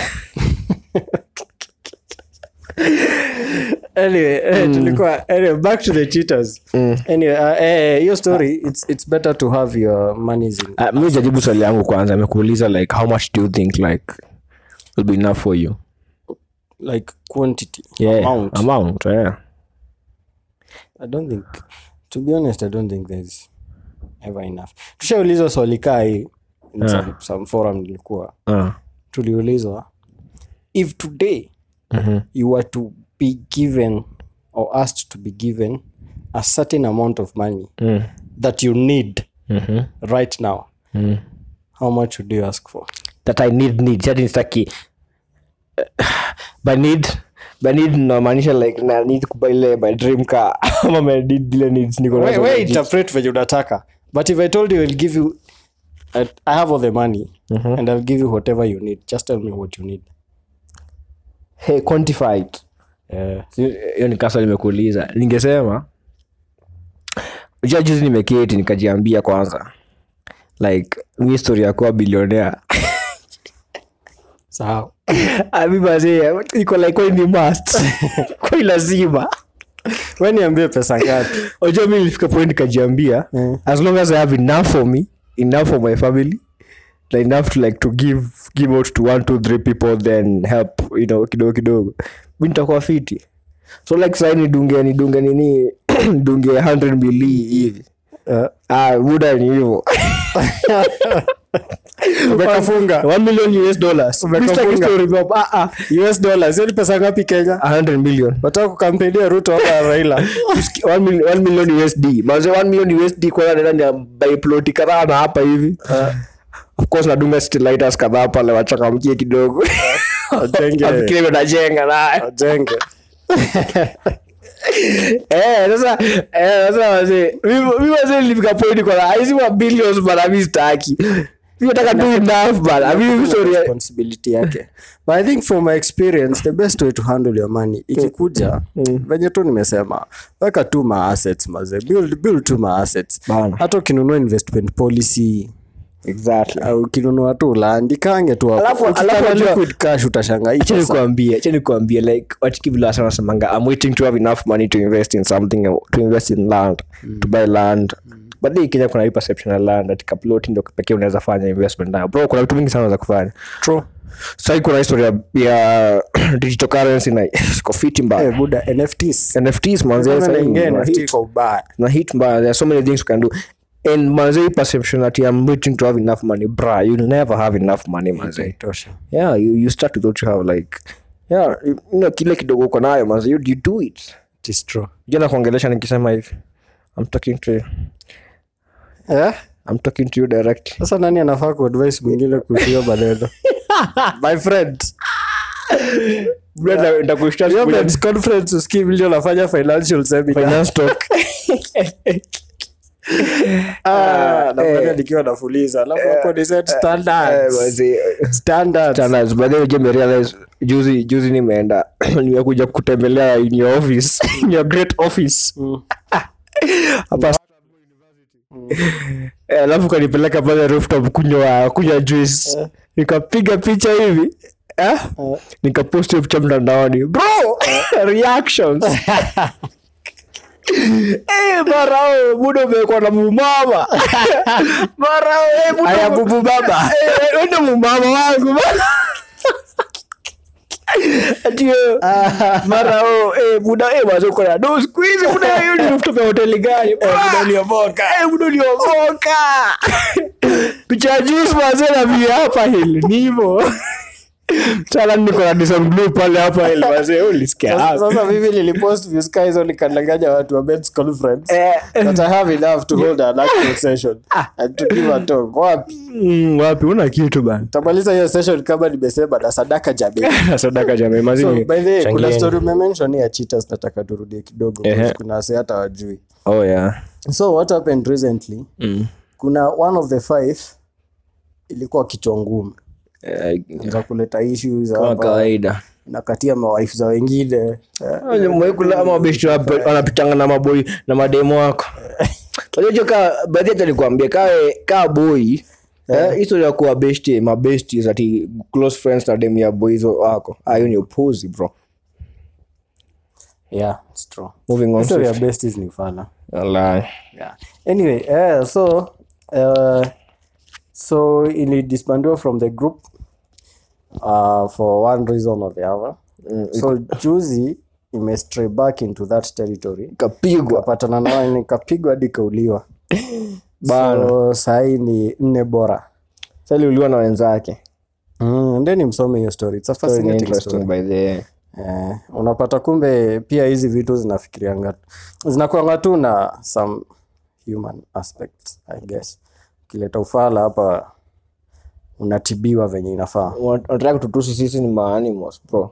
anyway, eh, tulikuwa anyway, back to the cheaters. Anyway, uh, eh, hiyo story it's it's better to have your monies in uh, mi jajibu swali yangu kwanza amekuuliza like how much do you think like will be enough for you like quantity yeah amount. amount yeah I don't think to be honest I don't think there's ever enough. Tushaulizwa swali kaa hii in some, some forum nilikuwa uh, tuliulizwa if today Mhm. you were to be given or asked to be given a certain amount of money mm, that you need mhm, right now mm. how much would you ask for that i need need chati nistaki by need by need namaanisha like na need kubuy ile my dream car ama my need ile needs niko we, nazo we legit. interpret venye unataka but if i told you i'll give you I, i have all the money and i'll give you whatever you need just tell me what you need hey quantified uh, Si- hiyo ni kasa nimekuuliza ningesema ja juzi nimeketi nikajiambia kwanza like mi story ya kuwa bilionea sahau amibazee iko like kwani ni must kwani lazima we niambie pesa ngapi oja mi nilifika point nikajiambia as long as i have enough for me enough for my family like enough to like to give give out to one two three people then help you know kidogo kidogo mi nitakuwa fiti so like sai nidunge nidunge nini nidunge 100 mili hivi uh, ah muda ni hivyo umekafunga 1 million us dollars Umekafunga. Mr. Story Bob. ah ah us dollars hiyo ni pesa ngapi kenya 100 million wataka kukampenia ruto ama raila 1 million, 1 million usd maze 1 million usd kwanza nenda ni by ploti kadhaa na hapa hivi of course nadunga stilighters kadhaa pale wachakamkie kidogo Wajenge. afikiri najenga nayo ajenge Eh, sasa eh, sasa wazee mimi mimi wazee nilifika point kwa hizi wa billions bana mimi sitaki mimi nataka tu enough bana mimi sorry responsibility yake but i think from my experience the best way to handle your money ikikuja venye tu nimesema weka tu ma assets maze build, build tu ma assets Bana. hata ukinunua investment policy exactly au ukinunua tu land ikange tu hapo. Alafu- Ukitaka alafu unajua- liquid cash utashangaa hii acha pesa- nikuambie acha nikuambie like watiki vile wasa wanasemanga i'm waiting to have enough money to invest in something to invest in land to buy land but hii kenya kuna hii perception ya land ati kaploti ndo pekee unaweza fanya investment nayo bro kuna vitu mingi sana za kufanya True. sahii kuna historia ya digital currency na siko fiti mbaya Eh, buda nfts nfts manze Kama sahii naingia na NFT hit kwa ubaya na hit mbaya there are so many things you can do and manze hii perception that i'm waiting to have enough money bra you'll never have enough money manze Haitosha. yeah you, you start with what you have like yeah you you know kile kidogo uko nayo manze you, you do it It is true. jana kuongelesha nikisema hivi i'm talking to you Eh? i'm talking to you directly sasa nani anafaa kuadvise mwingine kuhusu hiyo maneno my friend Brother, nitakushtua Hiyo siku moja men's conference usikii vile unafanya financial seminar finance talk Ah, nafanya eh. nikiwa nafuliza alafu hapo ni set Eh, standards manze, standards standards by the way je merealize juzi juzi nimeenda nimekuja kutembelea in your office in your great office hapa Eh, alafu kanipeleka pale rooftop kunywa kunywa juice nikapiga picha hivi eh? nikapost hiyo picha mtandaoni bro reactions Eh, marao muda umekuwa na mumama marao eh, muda Aya, ume- bubu baba. Eh, wewe ndo mumama wangu ati eh, mara oh, eh, muda eh, basi uko na do siku hizi muda hiyo ni rooftop ya hoteli gani muda uliomoka eh, muda uliomoka picha ya juice mazee na via hapa hili ni hivyo sana niko na Dyson blue pale hapa hili mazee ulisikia Sasa- hapa sasa mimi nilipost views ka hizo nikadanganya watu wa men's conference Eh. that I have enough to hold an actual session and to give a talk wapi Mm, wapi una kitu bana tamaliza hiyo session kama nimesema na sadaka jamii sadaka jamii so mazini by the way kuna changieni. story umemention ya cheaters nataka turudie kidogo Ehe. because kuna wase hata wajui oh yeah so what happened recently mm. kuna one of the five ilikuwa kichwa ngumu eh, za kuleta issues kama hapa kawaida nakatia mawife za wengine Eh, mwekula ama besti wanapitanga na maboi na mademo wako unajua ka baadhi hata nikuambia kawe kaa boy eh, history ya kuwa besti mabesti ati close friends na demu ya boy hizo wako Ah, hiyo ni upuzi bro yeah it's true moving on History ya swift. besties ni fana Walai. yeah. anyway uh, so uh, so ilidisbandiwa from the group uh, for one reason or the other so juzi imestray back into that territory kapigwa kapatana nao nikapigwa hadi kauliwa Bana. so sahii ni nne bora sali uliwa na wenzake mm, ndeni msome hiyo story It's a So ni fascinating interesting story. by the way. Eh, unapata kumbe pia hizi vitu zinafikirianga zinakuanga tu na some human aspect i guess ukileta ufala hapa unatibiwa venye inafaa Wan- wanataka kututusi sisi ni maanimals bro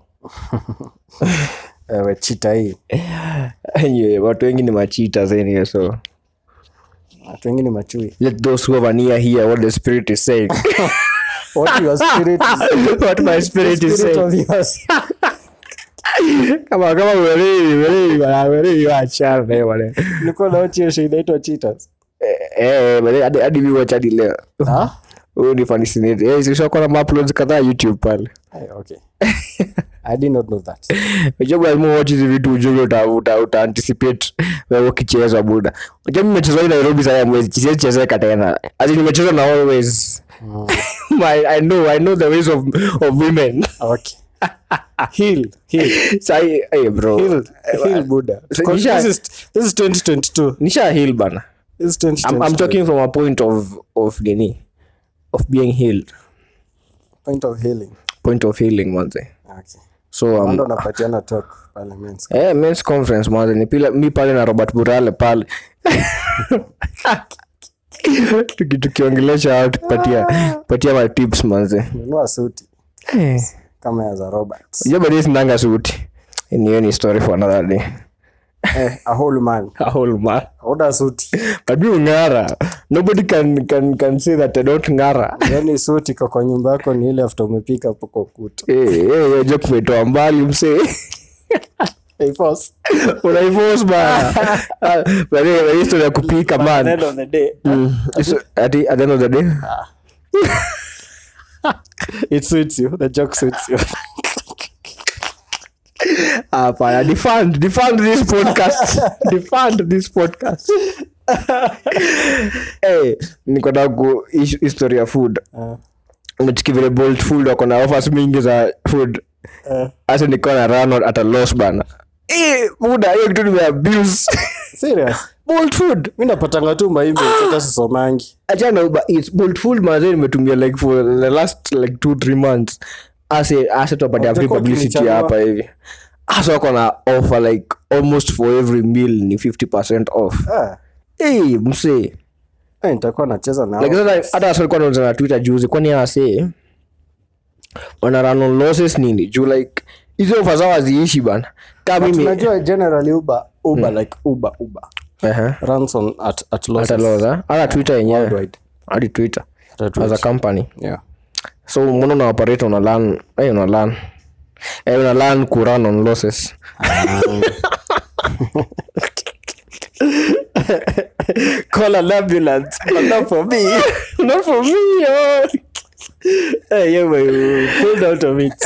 ewe chita hii Anyway, watu wengi ni machita anyway, so watu wengi ni machui let those who have an ear hear what the spirit is saying what your spirit is, what my spirit is spirit saying of yours. kama kama weledi weledi bana weledi wachana na hiyo maneno nilikuwa naochi hiyo show inaitwa cheaters eh eh bale hadi hadi mimi wacha hadi leo ah huyu ni fascinated eh sisi kwa na uploads kadhaa youtube pale Eh, okay i did not know that unajua lazima watch hizi vitu ujue uta uta, uta anticipate wewe ukicheza buda unajua mimi nimecheza hii Nairobi sasa mwezi siwezi chezeka tena ati nimecheza na always my i know i know the ways of of women okay heal heal sai hey bro heal heal buddha So this nisha- is this is 2022 nisha heal bana this is 2022 I'm, I'm talking from a point of of nini of being healed point of healing point of healing manze okay so um, ndo napatiana talk pale men's eh men's conference manze ni pila mi pale na Robert Burale pale Tuki- tukiongelesha watu patia patia ma tips manze nunua suti eh kama ya za Robert unajua bado sinanga suit ni hiyo ni story for another day eh a whole man a whole man oda suti but you ngara nobody can can can say that I don't ngara yani suti kwa kwa nyumba yako ni ile after umepika hapo kwa kuta eh eh hiyo joke umetoa mbali msee hey boss unaifos bana Ah, but anyway, hii story ya kupika at the man end of the day Mm. So, at the, at the end of the day it suits you the joke suits you hapana defund defund this podcast defund this podcast hey, nikotaka ku ish- history ya food Eh, nachiki vile bolt food wako na offers mingi za food eh. hasa nikuwa na run at a loss bana Eh, muda hiyo kitu nimeabuse Serious? bolt food mi napatanga tu maemails hata sisomangi achana uber eats bolt food mazee nimetumia like for the last like two three months ase ase tuapatia free Watakuwa publicity wakinichagua. hapa hivi hasa wako na offer like almost for every meal ni 50 off Ah, hey, msee eh, nitakuwa nacheza nao. like sasa hata wasa walikuwa wanauza na twitter juzi kwani hawase wana run on losses nini juu like hizo ofa zao haziishi bana kaa But mimi unajua generally uber uber like uber uber Ehe. runs on at, at losses. hata loss eh? hata twitter yenyewe Worldwide. hadi twitter Hata as Twitch. a company Yeah. so mbona una operate una learn eh una learn eh una learn ku run on losses call an ambulance but not for me not for me oh. hey yeah boy pulled out of it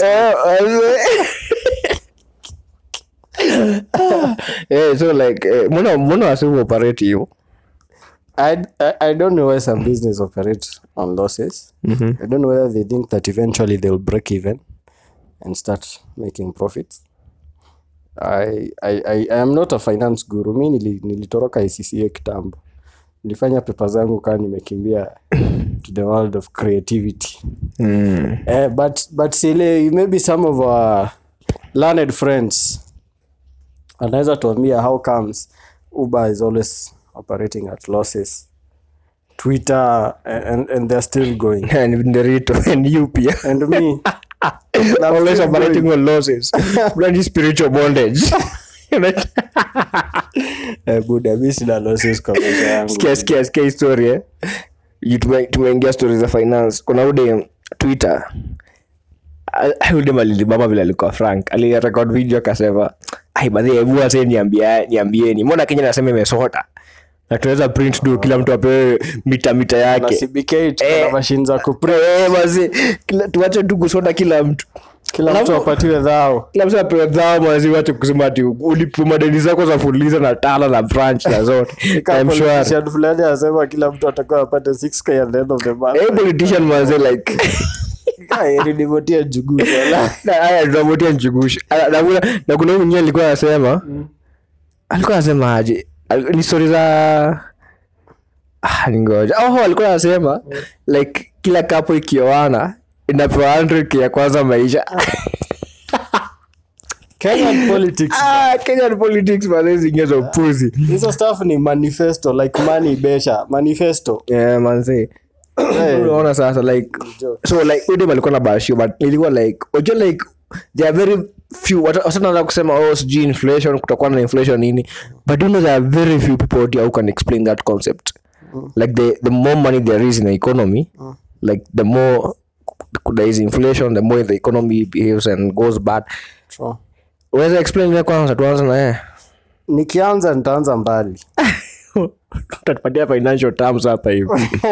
yeah so like eh, mbona mbona wasi operate hiyo I, I, I don't know why some business operate on losses. I don't know whether they think that eventually they'll break even and start making profits. I, I, I, I am not a finance guru. Mi nili, nilitoroka ICCA kitambo. Nilifanya pepa zangu kaa nimekimbia to the world of creativity. mm. Eh, but but sile maybe some of our learned friends anaweza tuambia how comes uber is always operating at losses twitter and, and they're still going and Nderito and you pia and me I'm always still operating going. on losses bloody spiritual bondage Eh, buda mi sina losses kwa maisha yangu skia skia skia historia eh? You tume- tumeingia stori za finance kuna ude twitter Ah, ude malilibama vile alikuwa frank alirekod video akasema ai badhi hebu wase niambia niambieni mbona kenya nasema imesota na tunaweza print do kila mtu apewe mita mita na yake cbk tuko na Eh. mashine za kuprint Eh, basi kila- tuache tu kusota kila mtu kila mtu Alafu- apatiwe dhao kila mtu apewe dhao mazi wache kusema ati ulipo madeni zako za fuliza na tala na branch na zote Kama I'm sure politician fulani anasema kila mtu atakuwa apate 6k at the end of the month Eh, politician maze like nilivotia juguu wala. Na- haya tunavutia nchugushi Ah, na kuna- na kuna huyu mwenyewe alikuwa anasema alikuwa anasema aje Al- ni stori za ah, ningoja oh, alikuwa anasema like kila kapo ikioana inapewa 100k ya kwanza maisha Kenyan politics ah, kenyan politics mazee zingine za upuzi hizo stuff ni manifesto like money besha manifesto yeah, manzi unaona sasa like so like udem alikuwa na bashio but ilikuwa like unajua like there are very few wasanaanza kusema oh sijui inflation kutakuwa na inflation nini but you know there are very few people out here who can explain that concept like the, the more money there is in the economy like the more there is inflation the more the economy behaves and goes bad True. unaweza explain ile kwanza tuanze na yeye nikianza nitaanza mbali utatupatia financial terms hapa hivi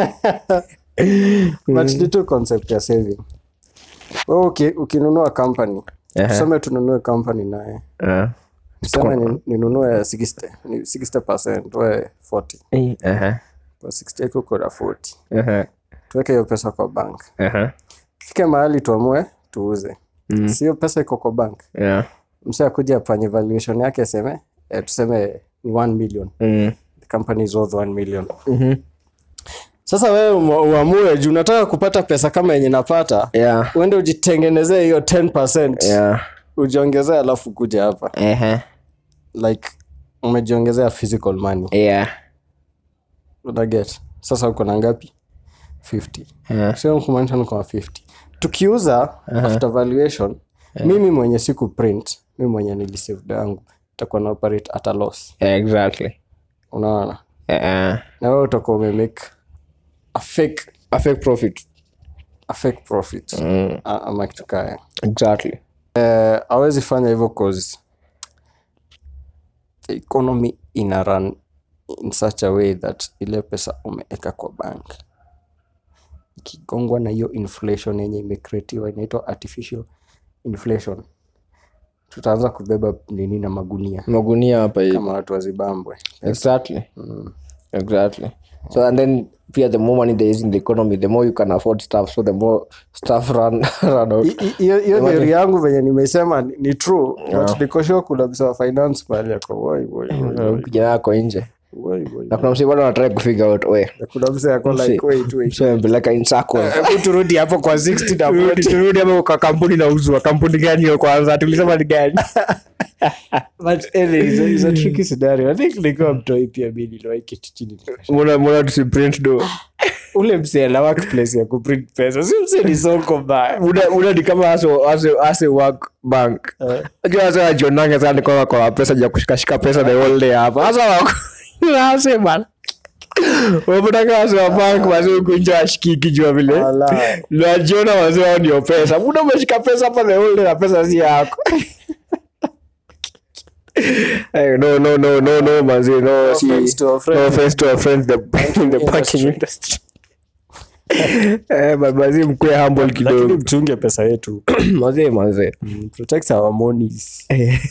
but ni tu concept ya saving Wewe uki, ukinunua company Ehe. tuseme tununue company naye Ah. tuseme ni- ninunue 60 ni 60 we 40 Eh, aha, kwa 60 yako uko na 40 aha, tuweke hiyo pesa kwa bank aha. fike mahali tuamue tuuze mm. sio pesa iko kwa bank Yeah. mse akuja afanye valuation yake aseme eh, tuseme ni 1 million Mm. the company is worth 1 million Mhm. sasa wewe umu- uamue juu unataka kupata pesa kama yenye napata Yeah. uende ujitengenezee hiyo 10 Yeah. ujiongezee alafu kuja hapa Ehe. like umejiongezea physical money Yeah. unaget sasa uko na ngapi 50 Yeah. sio kumaanisha niko na 50 tukiuza after valuation mimi mwenye siku print mimi mwenye nilisaved yangu itakuwa na operate at a loss Yeah, exactly. unaona Yeah. na wewe utakuwa umemake a fake A fake profit. a fake profit Mm. A- ama kitu kaya Exactly. eh, awezi fanya hivyo cause the economy ina run in such a way that ile pesa umeeka kwa bank ikigongwa na hiyo inflation yenye imecreatiwa inaitwa artificial inflation tutaanza kubeba nini na magunia Magunia hapa hivi. kama watu wa zimbabwe Exactly. exactly so and then pia the more money there is in the economy the more you can afford stuff so the more stuff run, run out I- i- hiyo hiyo theory yangu venye nimesema ni, ni true but niko sure kuna msa wa finance mahali ako woi woi woi, woi, kijana yako nje woi, woi. na kuna msi bado anatrai kufigure out we Na kuna msa ako like wait wait so mpeleka in circles hebu turudi hapo kwa 60 na Turudi- 40 turudi hapo kwa kampuni nauzwa kampuni gani hiyo kwanza tulisema ni gani but anyway, it's a, it's a tricky scenario i think nikiwa mtoi pia mi niliwahi keti chini nikashangaa. mbona mbona tusiprint do ule msee ana workplace ya kuprint pesa si msee ni soko mbaya muda muda ni kama ase ase ase work bank unajua ase wajionanga sana kwa kwa pesa ya kushikashika pesa the whole day hapa sasa wako ase bana wapataka wase wa bank wase kunja ashikiki jua vile Ala. najiona wase wao ndio pesa muda umeshika pesa hapa the whole day na pesa si yako Hey, no no no no no manzi no si offense to our friends. no offense to our friends the in the banking industry. industry eh babazi mkwe humble lakini kidogo mchunge pesa yetu mazee mazee Mm, protect our monies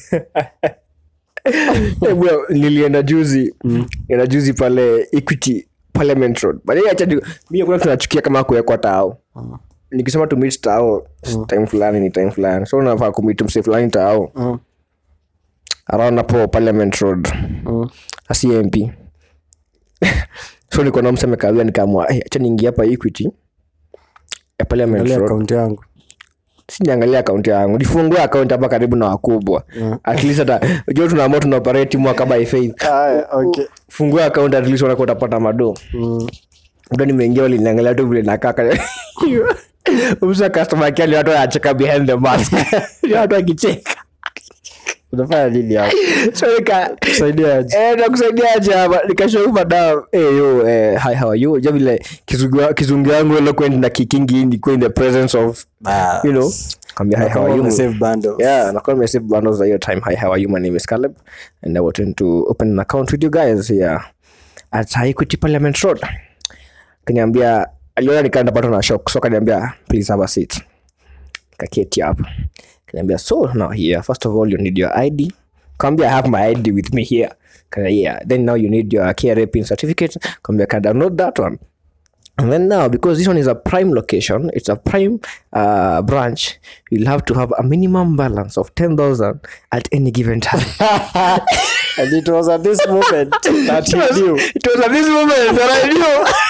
Eh, bwana, nilienda juzi enda juzi pale equity parliament road but acha mi kuna tunachukia kama kuwekwa tao nikisema to meet tao time fulani ni time fulani so unafaa kumit mse fulani tao Mm. around hapo parliament road Mm. a cmp so niko na mse amekawia nikaamua hey, acha niingia hapa equity ya parliament Angalia road account yangu siniangalia akaunti yangu nifungue akaunti hapa karibu na wakubwa at least hata ujua tunaamua tunaoperate mwaka by faith Aya, okay. fungua akaunti at least unakuwa utapata mado Mm. ndo nimeingia waliniangalia tu vile nakaka usa customer care ni watu wanacheka behind the mask Ni watu wakicheka unafanya nini hapo so nika Kusaidia aje? eh nakusaidia aje hapa nikashow madam eh yo eh hi how are you ja vile kizungu kizungu yangu eloquent na kikingi ni in the presence of you know kambia hi how are you Save bundles. yeah nakuwa nimesave bundles za hiyo time hi how are you my name is Caleb and I wanted to open an account with you guys here at Equity Parliament Road kaniambia aliona nikaenda pato na shock so kaniambia please have a seat kaketi hapo kaniambia so now here first of all you need your ID kambia I have my ID with me here Kaya, yeah then now you need your KRA pin certificate kambia can download that one And then now, because this one is a prime location, it's a prime uh, branch, you'll have to have a minimum balance of 10,000 at any given time. and it was at this moment that it, he was, knew it was at this moment that I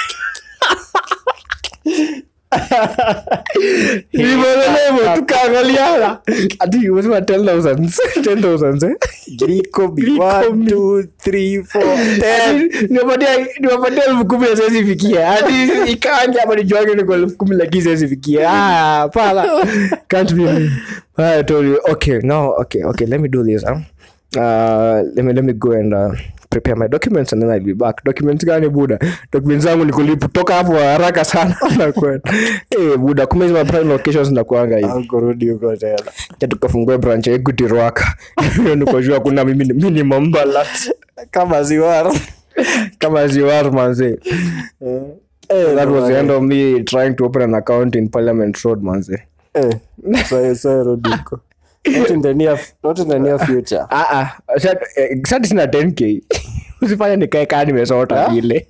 knew. Nilivyolelewa, tukaangaliana ati umesema 10,000 10,000 eh? Griko B, Griko one, B. two, three, four, ten. Ati niwapatia niwapatia elfu kumi na siwezi fikia hadi ikaanja hapa nijuange niko elfu kumi lakini siwezi fikia ah pala can't be me I told you okay now okay okay let me do this huh? uh, let me let me go and uh, prepare my documents and then I'll be back documents gani buda documents zangu ni kulipu toka hapo haraka sana nakwenda eh buda kumbe hizo prime locations nakuanga hivi Au kurudi huko tena cha tukafungue branch ya Equity Rwaka nikojua kuna mimi minimum balance kama ziwara kama ziwar manze that was the end of me trying to open an account in parliament road manze Eh, so- so rudi huko. Not in the near- not in the near future. Ah, ah. Sa- eh, sasa sina 10k usifanya nikae kaa nimesota vile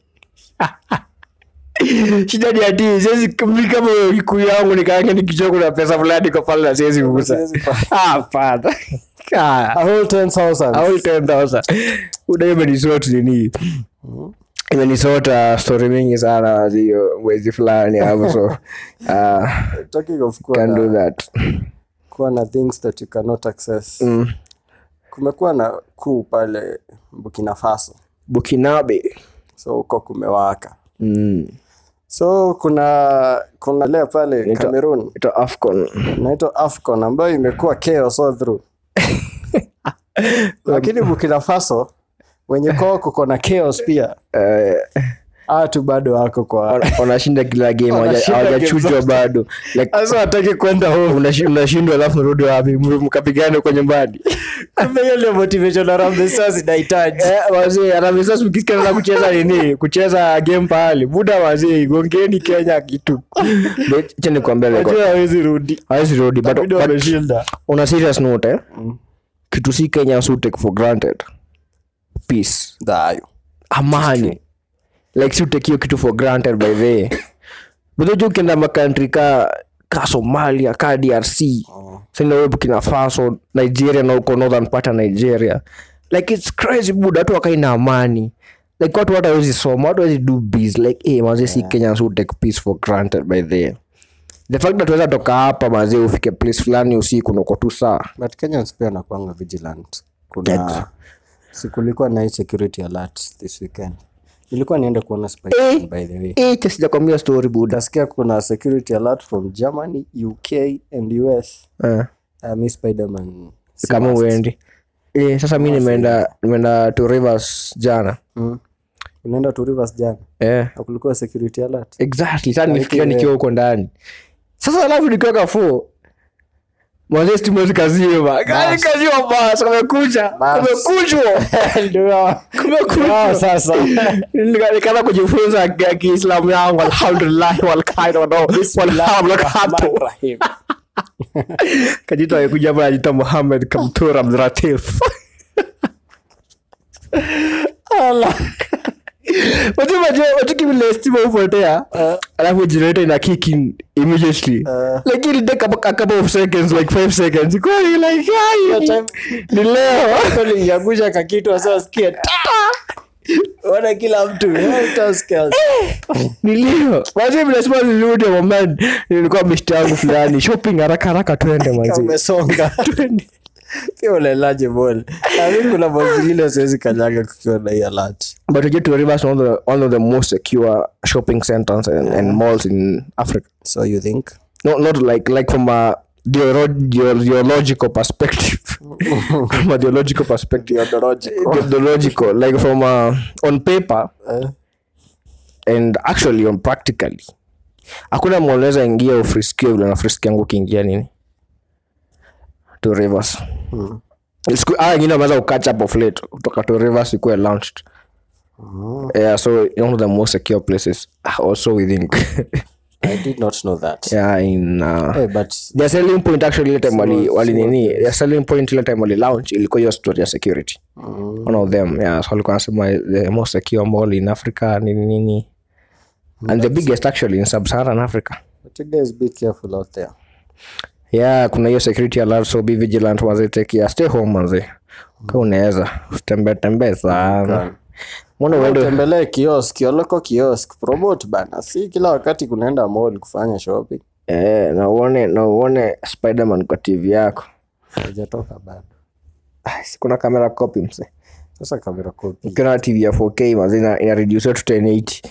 shida ni ati siwezi mi kama iku yangu nikaange nikichua kuna pesa fulani kwa pale na siwezi kugusa Siwezi pa- Ah, hapana Ah. A whole 10,000. Au 10,000. Uda imenisort nini imenisota story mingi sana hiyo mwezi fulani hapo so uh, Talking of kuwa can do na- that kuwa na things that you cannot access mm. kumekuwa na kuu pale burkina faso bukinabe so huko kumewaka mm. so kuna kuna leo pale Inaitwa- cameroon ito afcon inaitwa afcon ambayo imekuwa chaos all through lakini burkina faso wenye kwao kuko na chaos pia Eh, watu bado wako kwa wana- wanashinda kila game hawaja- Wanashinda hawajachujwa game zote. bado like sasa wataki kwenda home unashi- unashindwa alafu rudi wapi M- mkapigane kwa nyumbani kumbe hiyo ndio motivation Harambee Stars inahitaji Eh, wazee Harambee mkisikia na kucheza nini kucheza game pahali buda wazee gongeni kenya kitu cha nikwambia leo Wajua hawezi rudi hawezi rudi but, Bado but wameshinda on a serious note eh? kitu si kenya so take for granted peace dhayo amani like si utekio kitu for granted by the buthoju ukienda makantri ka ka somalia ka drc sinawe bukina faso nigeria na uko northern part ya nigeria like its crazy bud watu wakaina amani like watu watu hawezi soma watu hawezi do biz like hey, mazee si kenyans who take peace for granted by the the fact that weza toka hapa mazee ufike place fulani usiku nuko tu saa but kenyans pia nakwanga vigilant kuna si kulikuwa na hii security alert this weekend ilikuwa niende kuona Spider-Man, by the way Eh, sijakwambia story buda utasikia kuna security alert from germany uk and us Eh. uh, mi spiderman si kama must. uendi eh, sasa mi nimeenda nimeenda to rivers jana mm. unaenda to rivers jana eh. na kulikuwa security alert exactly sasa nilifikiria nikiwa huko ndani sasa alafu nikiwa kafo mwanzee stima zikazima gari kaziwa bas kumekucha kumekuchwa kumekuchwa sasa Nika- nikaanza kujifunza ya kiislamu yangu alhamdulillahi walkaida walhamdulillah kajita amekuja hapa anajita muhamed kamtur abduratif watukimilestima upotea alafu generator ina kick in immediately like it'll take a, a couple of seconds like five seconds Kwani, like ai, ni leo liangusha kakitu asasikia ona kila mtu utasikia ni leo mazee vilesema zizudi moment nilikuwa mishti yangu fulani shopping haraka haraka twende mazee umesonga twende pia unalaje bol ami kuna mazingine siwezi kanyaga kukiwa na hii alert but again to rivers one of the, one of the most secure shopping centers and, and malls in africa so you think not not like like from a geolo- geo- geological perspective from a geological perspective geological like from uh, on paper Eh. and actually on practically hakuna mwonaweza ingia ufriskio vile nafriski yangu ukiingia nini to rivers Siku- ah, wengine wameweza ukatch up of late kutoka to rivers ikuwe launched yeah so one of the most secure places ah, also we think i did not know that yeah in uh, hey, but their selling point actually ile time wali, wali nini their selling point ile time wali launch ilikuwa hiyo story ya security one of them yeah so walikuwa wanasema the most secure mall in africa nini nini and the biggest actually in sub-saharan africa but you guys be careful out there yeah kuna hiyo security alert so be vigilant manze take care stay home manze ka unaweza usitembee tembee sana mbona uende utembelee kiosk yoloko kiosk promote bana si kila wakati kunaenda mall kufanya shopping eh, na uone na uone spiderman kwa tv yako haijatoka bado Ah, si kuna kamera copy mse sasa kamera copy ukiona tv ya 4k manze ina, ina reduce to 1080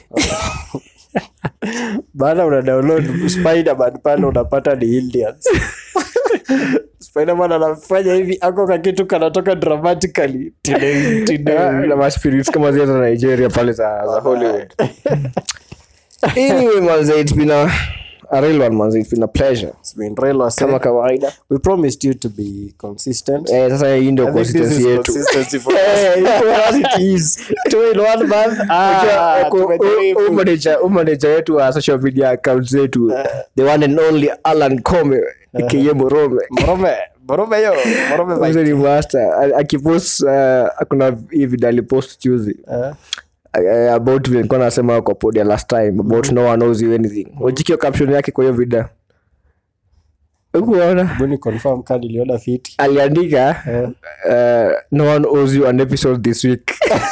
baada una download spiderman pale unapata ni indians spiderman anafanya hivi ako kakitu kanatoka dramatically Tideng, tideng. na maspirits kama zile za nigeria pale za, za hollywood anyway manze it's been a, a real one manze it's been a pleasure It's been real was kama said. kawaida we promised you to be consistent eh, sasa hii ndio I think this is consistency yetu consistency for Eh, for us it is. two in one month ah, tumejaribu. umaneja wetu wa social media account zetu the one and only alan come aka morome Morome, Morome yo, Morome bite. Mzee ni master A- akipost uh, kuna hii video alipost juzi Eh, uh, about vile nilikuwa nasema kwa podia last time about no one knows you anything wajikio caption yake kwa hiyo video ukuona hebu ni confirm kama niliona fiti aliandika uh, no one owes you an episode this week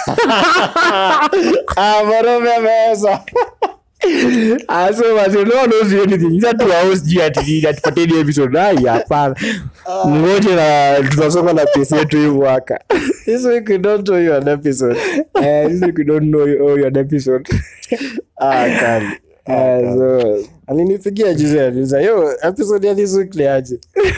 ah, Morome ameweza Ah, so basi, no one owes you anything Sasa tu house juu ati atupatie ni episode ai hapana ngoje na tunasonga na pesi yetu hii mwaka this week we don't owe you an episode Eh, this week we don't know you owe you an episode ah kali Eh, so alinipigia juzi aliuza yo episode ya this week ni aje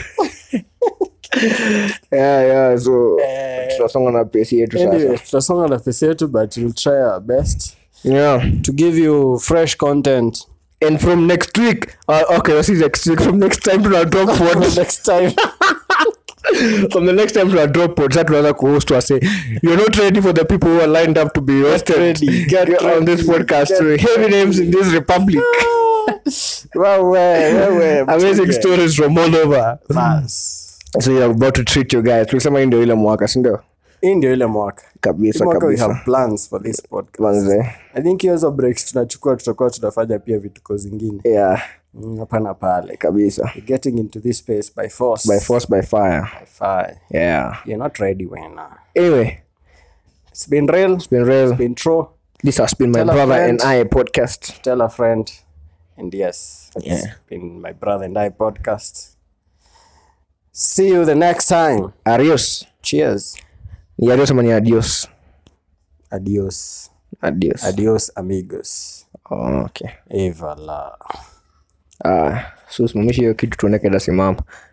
yeah, yeah, so tunasonga na pesi yetu anyway sasa tutasonga na pesa yetu but we'll try our best yeah to give you fresh content and from next week uh, okay this is next week from next time tuna drop pod next time from the next time tuna drop pod sasa tunaanza kuhost wase you're not ready for the people who are lined up to be hosted ready, get on this ready, podcast get heavy names in this republic wewe wewe amazing stories from all over Bas. so you're about to treat your guys tulisema hii ndio ile mwaka sindio hii ndio ile mwaka Hii kabisa mwaka we have kabisa plans for this podcast manze i think hizo breaks tunachukua tutakuwa tunafanya pia vituko zingine yeah Mm, hapa na pale kabisa We're getting into this space by force by force by fire By fire. yeah you're not ready wena anyway it's been real it's been real been true this has been my Tell a brother friend. and i podcast tell a friend and yes it's Yeah. been my brother and i podcast see you the next time adios cheers ni adios ama ni adios adios adios adios amigos oh, okay evala ah so simamisha hiyo kitu tuone keda simama